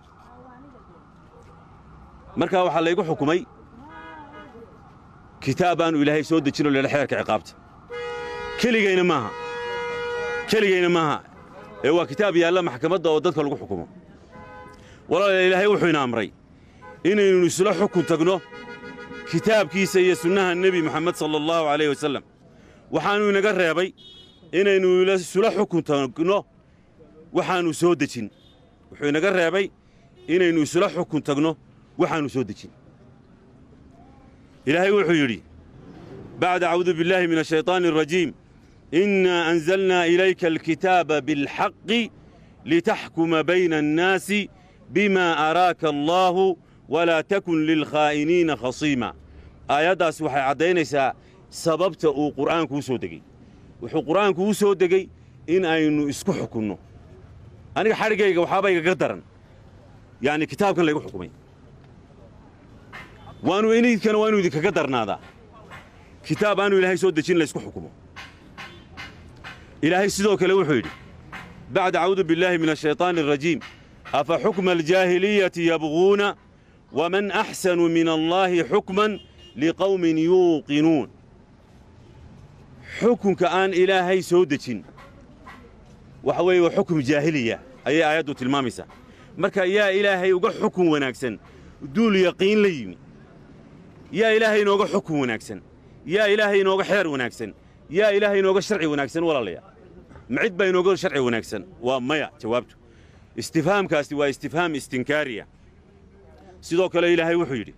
markaa waxaa laygu xukumay kitaab aanu ilaahay soo dejin oo la yidhahdo xeerka ciqaabta keligayna maaha keligayna maaha ee waa kitaab yaalla maxkamadda oo dadka lagu xukumo walaalayaal ilaahay wuxuu ina amray inaynu isla xukun tagno kitaabkiisa iyo sunnaha nebi moxamed sala allahu calayh wasallam waxaannu inaga reebay inaynu isula xukun tagno waxaannu soo dejin wuxuu inaga reebay inaynu isula xukun tagno waxaannu soo dejin ilaahay wuxuu yidhi bacda acuudu billaahi min ashayطaani الrajiim innaa anzalnaa ilayka alkitaaba biاlxaqi litaxkuma bayna annaasi bima araaka allaahu walaa takun lilkhaa'iniina khasiima aayaddaas waxay caddaynaysaa sababta uu qur'aanku u soo degey wuxuu qur'aanku u soo degey in aynu isku xukunno aniga xadhigayga waxaaba igaga daran yacni kitaabkan laygu xukumay waanu idinkana waa inu idinkaga darnaadaa kitaab aanu ilaahay soo dejin laysku xukumo ilaahay sidoo kale wuxuu yidhi bacda acuudu billaahi min ashayطaani الrajiim afa xukma aljaahiliyati yabguuna waman axsanu min allaahi xukman liqawmin yuuqinuun xukunka aan ilaahay soo dejin waxa weeye waa xukum jaahiliya ayay aayaddu tilmaamaysaa marka yaa ilaahay uga xukun wanaagsan duul yaqiin la yimi yaa ilaahay inooga xukun wanaagsan yaa ilaahay inooga xeer wanaagsan yaa ilaahay inooga sharci wanaagsan walaalayaa ma cid baa inooga sharci wanaagsan waa maya jawaabtu istifhaamkaasi waa istifhaam istinkaariya sidoo kale ilaahay wuxuu yidhi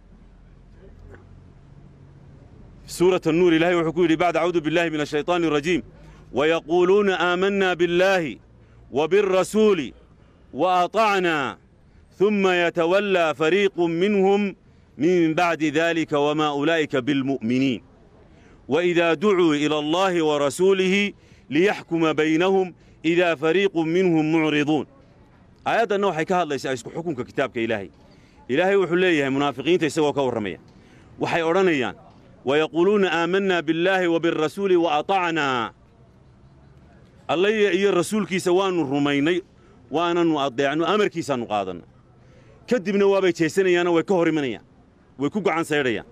suurat annuur ilahay wuxuu ku yidhi bacda acuudu billahi min ashayطaani الrajiim wayaquuluuna aamanna biاllaahi wa biاlrasuuli wa aطacnaa ثuma yatawallaa fariiqu minhum min bacdi dalika wma ulaa'ika biاlmu'miniin وإذا دعوا إلى الله ورسوله ليحكم بينهم إذا فريق منهم معرضون آيادنا waxay ka hadlaysaa isku xukunka kitaabka ilaahay ilaahay wuxuu leeyahay munaafiqiinta isagoo ka warramaya waxay odhanayaan wayaquuluuna aamanna billaahi wa birasuuli wa atacnaa allaya iyo rasuulkiisa waannu rumaynay waananu addeecno amarkiisaannu qaadannay ka dibna waabay jeesanayaanoo way ka hor imanayaan way ku gacan saydhayaan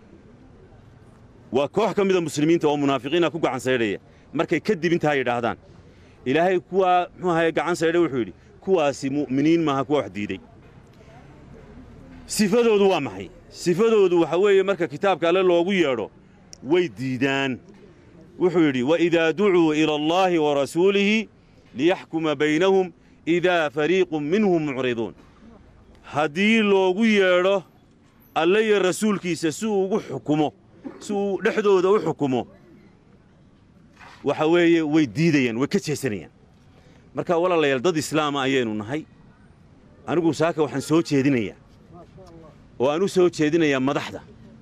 waa koox ka mida muslimiinta oo munaafiqiina ku gacan saydhaya markay ka dib intaa yidhaahdaan ilaahay kuwaa muxuu ahaye gacan saydhay wuxuu yidhi kuwaasi mu'miniin maaha kuwa wax diiday sifadoodu waa maxay sifadoodu waxa weeye marka kitaabka alle loogu yeedho way diidaan wuxuu yidhi waidaa ducuu ila allaahi wa rasuulihi liyaxkuma baynahum idaa fariiqun minhum mucriduun haddii loogu yeedho alle iyo rasuulkiisa si uu ugu xukumo si uu dhexdooda u xukumo waxa weeye way diidayaan way ka jeesanayaan marka walaalayaal dad islaama ayaynu nahay anigu saaka waxaan soo jeedinayaa oo aan u soo jeedinayaa madaxda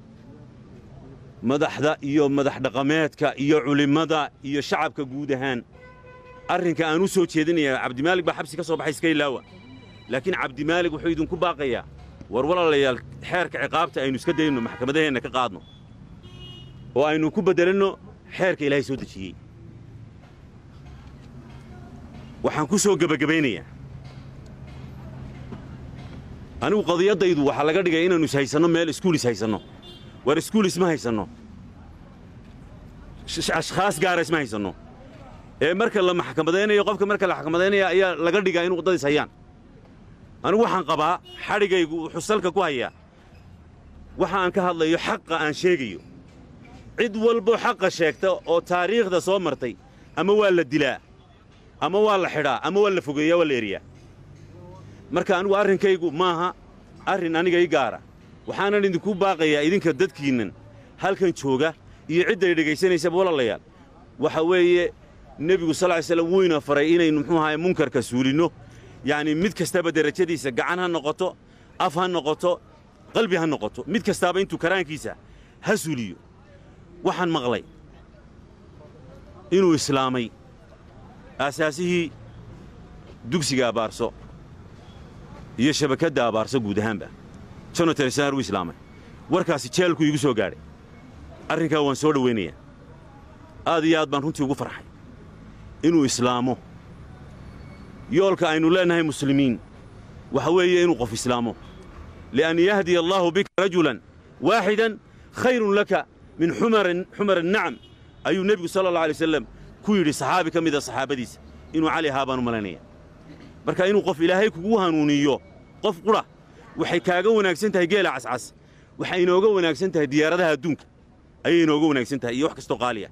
madaxda iyo madax dhaqameedka iyo culimmada iyo shacabka guud ahaan arrinka aan u soo jeedinayaa cabdimaalig baa xabsi ka soo baxay iska ilaawa laakiin cabdimaalig wuxuu idinku baaqayaa war walaalayaal xeerka ciqaabta aynu iska dayno maxkamadaheenna ka qaadno oo aynu ku beddelanno xeerka ilaahay soo dejiyey waxaan ku soo gebagabaynayaa anigu qadiyaddaydu waxaa laga dhigay inaannu is haysanno meel iskuulis haysanno war iskuulis ma haysanno ashkhaas gaara isma haysanno ee marka la maxkamadaynayo qofka marka la maxkamadaynaya ayaa laga dhigaa inu waddadiis hayaan anigu waxaan qabaa xadhigaygu wuxuu salka ku hayaa waxa aan ka hadlayo xaqa aan sheegayo cid walbo xaqa sheegta oo taariikhda soo martay ama waa la dilaa ama waa la xidhaa ama waa la fogeeyaa waa la eriyaa marka anigu arrinkaygu maaha arrin aniga i gaara waxaanan idinku baaqayaa idinka dadkiinnan halkan jooga iyo cidday dhegaysanaysaba walaalayaal waxa weeye nebigu sal ly slam wuyna faray inaynu muxuu ahaye munkarka suulinno yacnii mid kastaba derajadiisa gacan ha noqoto af ha noqoto qalbi ha noqoto mid kastaaba intuu karaankiisa ha suuliyo waxaan maqlay inuu islaamay aasaasihii dugsiga abaarso iyo shabakadda abaarso guud ahaanba jonatan isnaar wuu islaamay warkaasi jeelku iigu soo gaadhay arrinkaa waan soo dhowaynayaa aad iyo aad baan runtii ugu farxay inuu islaamo yoolka aynu leennahay muslimiin waxa weeye inuu qof islaamo lian yahdiya allaahu bika rajulan waaxidan khayrun laka min xumar annacam ayuu nebigu sala allah alay wasalam ku yidhi saxaabi ka mida saxaabadiisa inuu cali ahaa baan u malaynaya marka inuu qof ilaahay kugu hanuuniyo qof qudha waxay kaaga wanaagsan tahay geela cascas waxay inooga wanaagsan tahay diyaaradaha adduunka ayay inooga wanaagsan tahay iyo wax kastoo qaaliya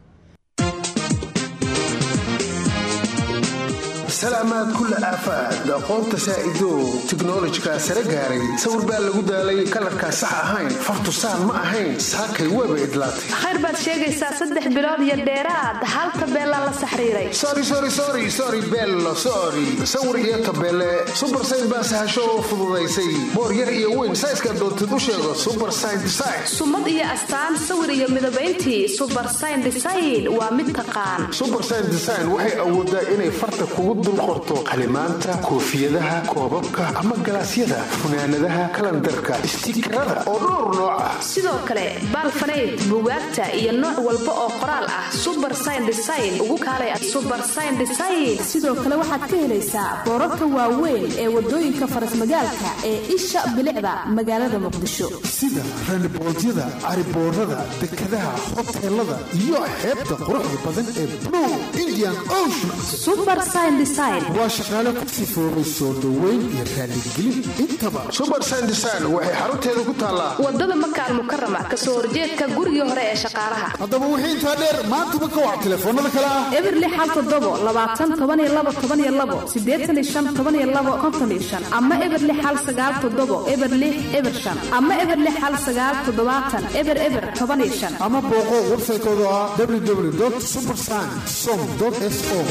salaamaad kulla aafaad aqoonta saa'idow tiknolojikaa sare gaaray sawir baa lagu daalay kalarkaa sax ahayn fartu saan ma ahayn saakay weeba idlaatay khayr baad sheegaysaa saddex bilood iyo dheeraad hal tabeelaa la saxriiray sori sori sori sori bello sori sawir iyo tabeele subar sayn baa sahasho oo fududaysay boor yar iyo weyn sayska doontid u sheego subar sayn design sumad iyo astaan sawir iyo midabayntii subar sayn design waa mid taqaan subar sayn design waxay awoodaa inay farta kugu dul qorto qalimaanta koofiyadaha koobabka ama galaasyada funaanadaha kalandarka istiikarada oo dhowr nooc ah sidoo kale baalfanayd bugaagta iyo nooc walba oo qoraal ah subar sayn design ugu kaalay subar sayn design sidoo kale waxaad ka helaysaa boorarka waaweyn ee wadooyinka farasmagaalka ee isha bilicda magaalada muqdisho sida randiboodyada cariboorada dekadaha hoteelada iyo xeebta quruxda badan ee blue indian ocean waa shaqaale ku sifoobay soo dhoweyn iyo raaligelin intaba subar sandesign waxay xarunteeda ku taallaa wadada makaal mukarama kasoo horjeedka gurigii hore ee shaqaalaha haddaba wixii intaa dheer maantaba ka wac telefoonada kale ah eberli xal todobo labaatan toban iyo labo toban iyo labo sideetan iyo shan toban iyo labo konton iyo shan ama eberli xal sagaal todobo eberli eber shan ama eberli xal sagaal toddobaatan eber eber toban iyo shan ama booqo websaytooda ah www subersign som s o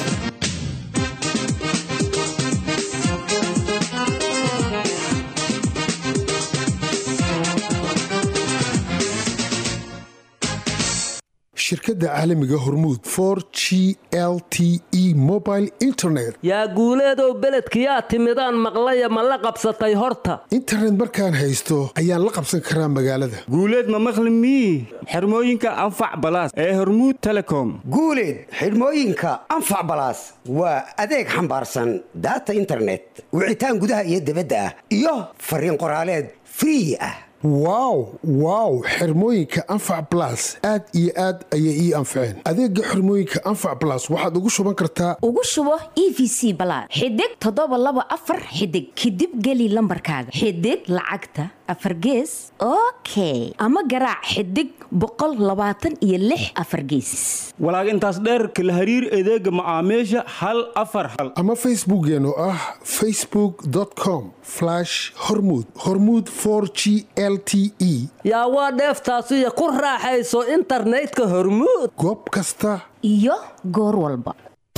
shirkadda shirkadda caalamiga hormuud for g l t e mobile internet yaa guuleedow beledkiyaa timidaan maqlaya ma la qabsatay horta internet markaan haysto ayaan la qabsan karaa magaalada guuleed ma maqli mii xirmooyinka anfac balaas ee hormuud telecom guuleed xidhmooyinka anfac balaas waa adeeg xambaarsan daata internet wicitaan gudaha iyo dibadda ah iyo fariin qoraaleed free ah wow wow xirmooyinka anfac blas aad iyo aad ayay ii anfaceen adeega xirmooyinka anfac blas waxaad ugu shuban kartaa ugu shubo e v c balaad xidig toddoba laba afar xidig kadib geli lambarkaaga xidig lacagta afar gees okay ama garaac xidig boqol labaatan iyo lix afar geesis walaag intaas dheer kala hariir adeega macaamiisha hal afar hal ama facebookeen oo ah facebook com hormud hormud g l t e yaa waa dheeftaasiyo ku raaxayso internetka hormuud goob kasta iyo goor walba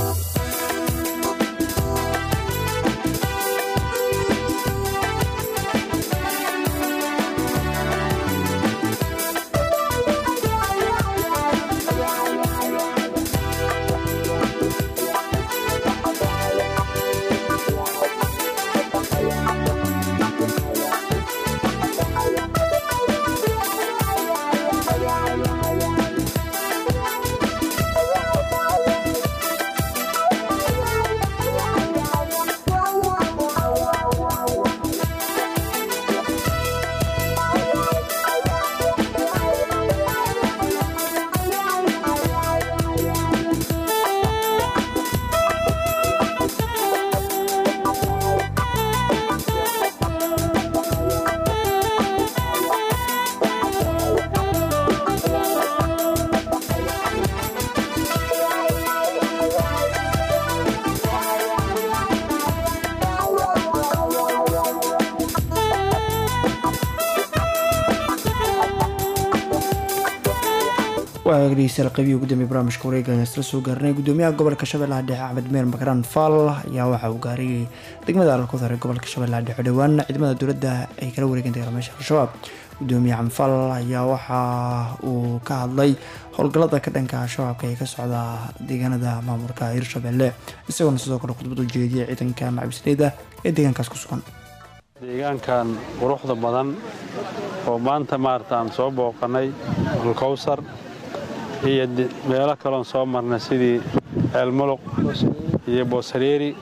waa dhegeystayaal qaybihii ugu dambeeyay barnaamijka wareega ayaan isla soo gaarnay gudoomiyaha gobolka shabeellaha dhexe axmed meer makaraan faal ayaa waxa uu gaaray degmada alkudar ee gobolka shabeellaha dhexe dhowaan ciidamada dowladda ay kala wareegeen dagaalamayaasha al-shabaab gudoomiye xamfal ayaa waxa uu ka hadlay howlgallada ka dhanka shabaabka ee ka socda deegaanada maamulka hirshabelle isagoona sidoo kale khudbad u jeediyay ciidanka macabisleyda ee deegaankaas ku sugan deegaankan quruxda badan oo maanta maarata aan soo booqannay alkowsar iyo meelo kaloon soo marnay sidii ceelmuluq iyo booshareeri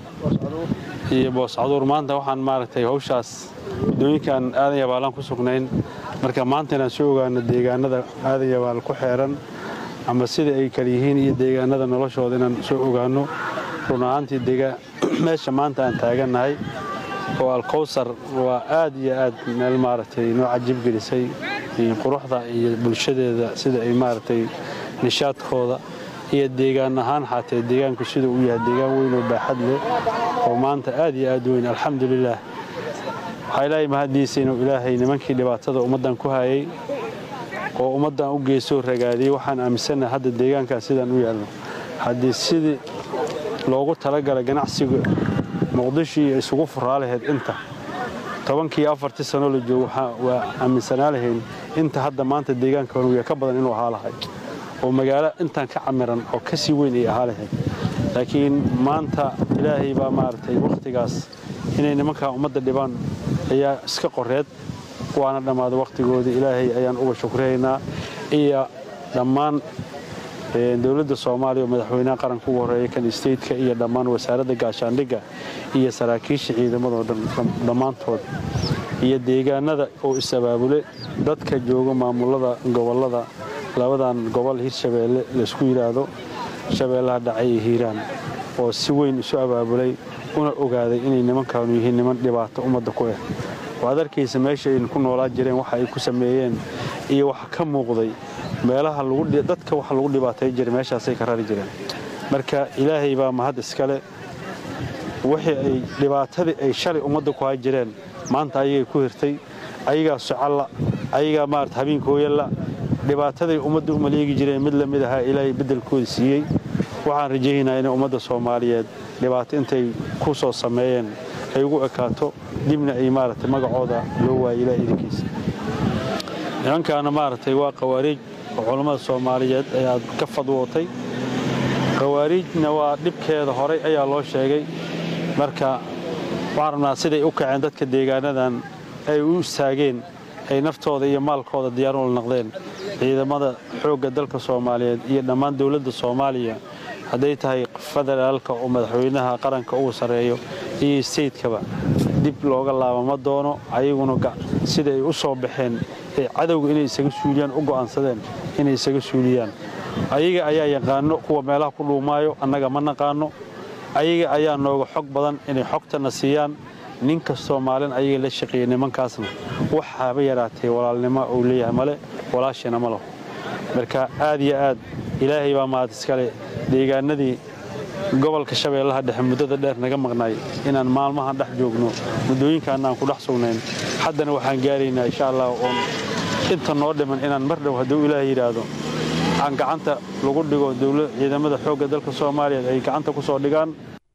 iyo booscaduur maanta waxaan maaragtay hawshaas waddooyinkan aadan yabaalaan ku sugnayn marka maanta inaan soo ogaano deegaanada aadan yabaal ku xeeran ama sida ay kala yihiin iyo deegaanada noloshooda inaan soo ogaano run ahaantii meesha maanta aan taagannahay oo alkowsar waa aad iyo aad meel maaragtay noo cajib gelisay quruxda iyo bulshadeeda sida ay maaragtay nishaadkooda iyo deegaan ahaan xaatee deegaanku siduu u yahay deegaan weyn oo baaxad leh oo maanta aad iyo aad weyn alxamdulilaah waxaa ilaahay mahaddiisa inuu ilaahay nimankii dhibaatada ummaddan ku hayay oo ummaddan u geesoo ragaadiyey waxaan aaminsannahay hadda deegaankaas sidaan u yaalno haddii sidii loogu talagalay ganacsiga muqdisho iyo isugu furaa lahayd inta tobankii afartii sanoo la joogo waa aaminsanaa lahayn inta hadda maanta deegaanka honuya ka badan inuu ahaa lahay oo magaalo intaan ka camiran oo ka sii weyn ay ahaa lahayd laakiin maanta ilaahay baa maaragtay wakhtigaas inay nimankaa ummadda dhibaan ayaa iska qoreed waana dhammaaday wakhtigoodii ilaahay ayaan uga shukriyaynaa iyo dhammaan dowladda soomaaliya oo madaxweynaha qaranka ugu horreeya kan stateka iyo dhammaan wasaaradda gaashaandhigga iyo saraakiisha ciidamadoo dhammaantood iyo deegaanada oo is-abaabule dadka jooga maamulada gobollada labadan gobol hirshabeelle laysku yidhaahdo shabeellaha dhacay iyo hiiraan oo si weyn isu abaabulay una ogaaday inay nimankaanu yihiin niman dhibaato ummadda ku ah waad arkaysa meesha aynu ku noolaa jireen waxa ay ku sameeyeen iyo waxa ka muuqday meelaha dadka waxa lagu dhibaatay jiray meeshaasay ka rari jireen marka ilaahay baa mahad iskale wixii ay dhibaatadii ay shalay ummadda ku hay jireen maanta ayagay ku hirtay ayagaa socalla ayagaa maarata habeenkooyalla dhibaataday ummadda u maleegi jireen mid lamid ahaa ilaahay beddelkooda siiyey waxaan rajaynayaa inay ummadda soomaaliyeed dhibaato intay ku soo sameeyeen ay ugu ekaato dibna ay maaragtay magacooda loo waayo ilaa idinkiisa nimankaana maaragtay waa qawaariij oo culammada soomaaliyeed ayaa ka fadwootay khawaariijna waa dhibkeeda horay ayaa loo sheegay marka waxaan rabnaa siday u kaceen dadka deegaanadan ay u istaageen ay naftooda iyo maalkooda diyaar ula noqdeen ciidamada xoogga dalka soomaaliyeed iyo dhammaan dowladda soomaaliya hadday tahay federaalka oo madaxweynaha qaranka ugu sarreeyo iyo steytkaba dib looga laaba ma doono ayaguna sida ay u soo baxeen ee cadowga inay isaga suuliyaan u go'aansadeen inay isaga suuliyaan ayaga ayaa yaqaano kuwa meelaha ku dhuumaayo annaga ma naqaano ayaga ayaa nooga xog badan inay xogtana siiyaan nin kastoo maalin ayaga la shaqeeya nimankaasna waxaaba yaraatee walaalnimo uu leeyahay male walaashina ma laho marka aad iyo aad ilaahay baa mahad iskale deegaanadii gobolka shabeellaha dhexe muddada dheer naga maqnaay inaan maalmahan dhex joogno muddooyinkaana aan ku dhex sugnayn haddana waxaan gaaraynaa insha allah oon inta noo dhiman inaan mar dhow hadduu ilaah yidhaahdo aan gacanta lagu dhigo ciidamada xoogga dalka soomaaliyeed ay gacanta ku soo dhigaan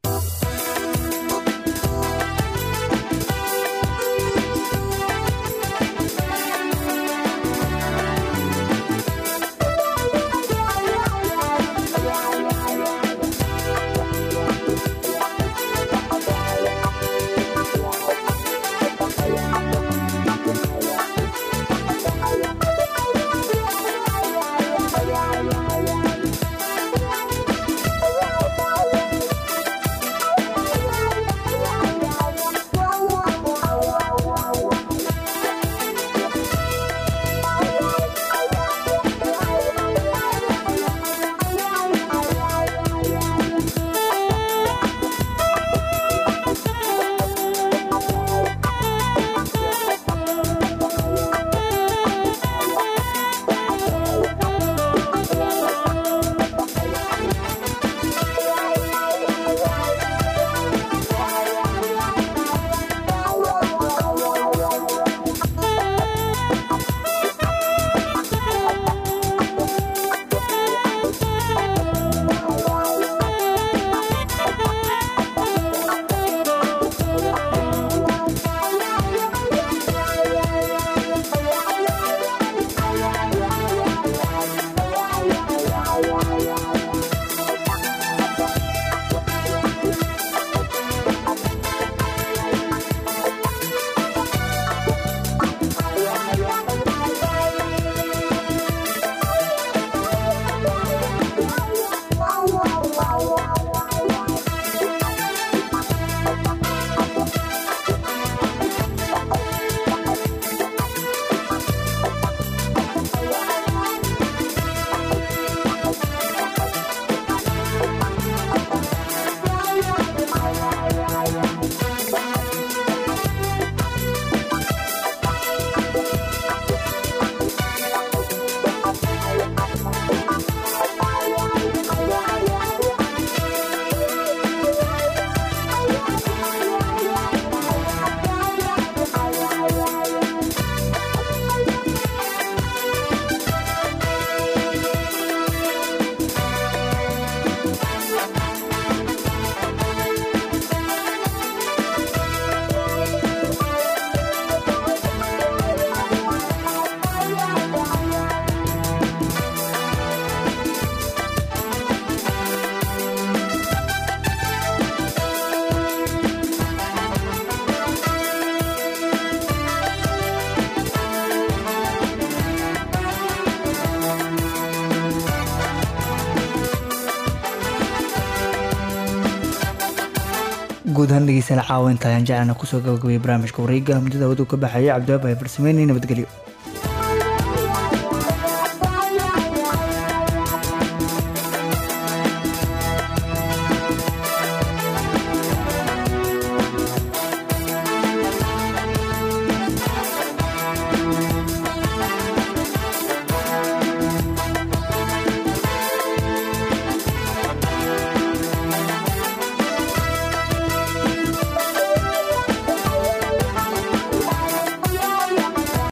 guud ahaan dhegeystayaal caawa inta ayaan jeclana kusoo gabagabaya barnaamijka wareega muddada waduu ka baxayay cabdiwaab ay farsameynay nabadgelyo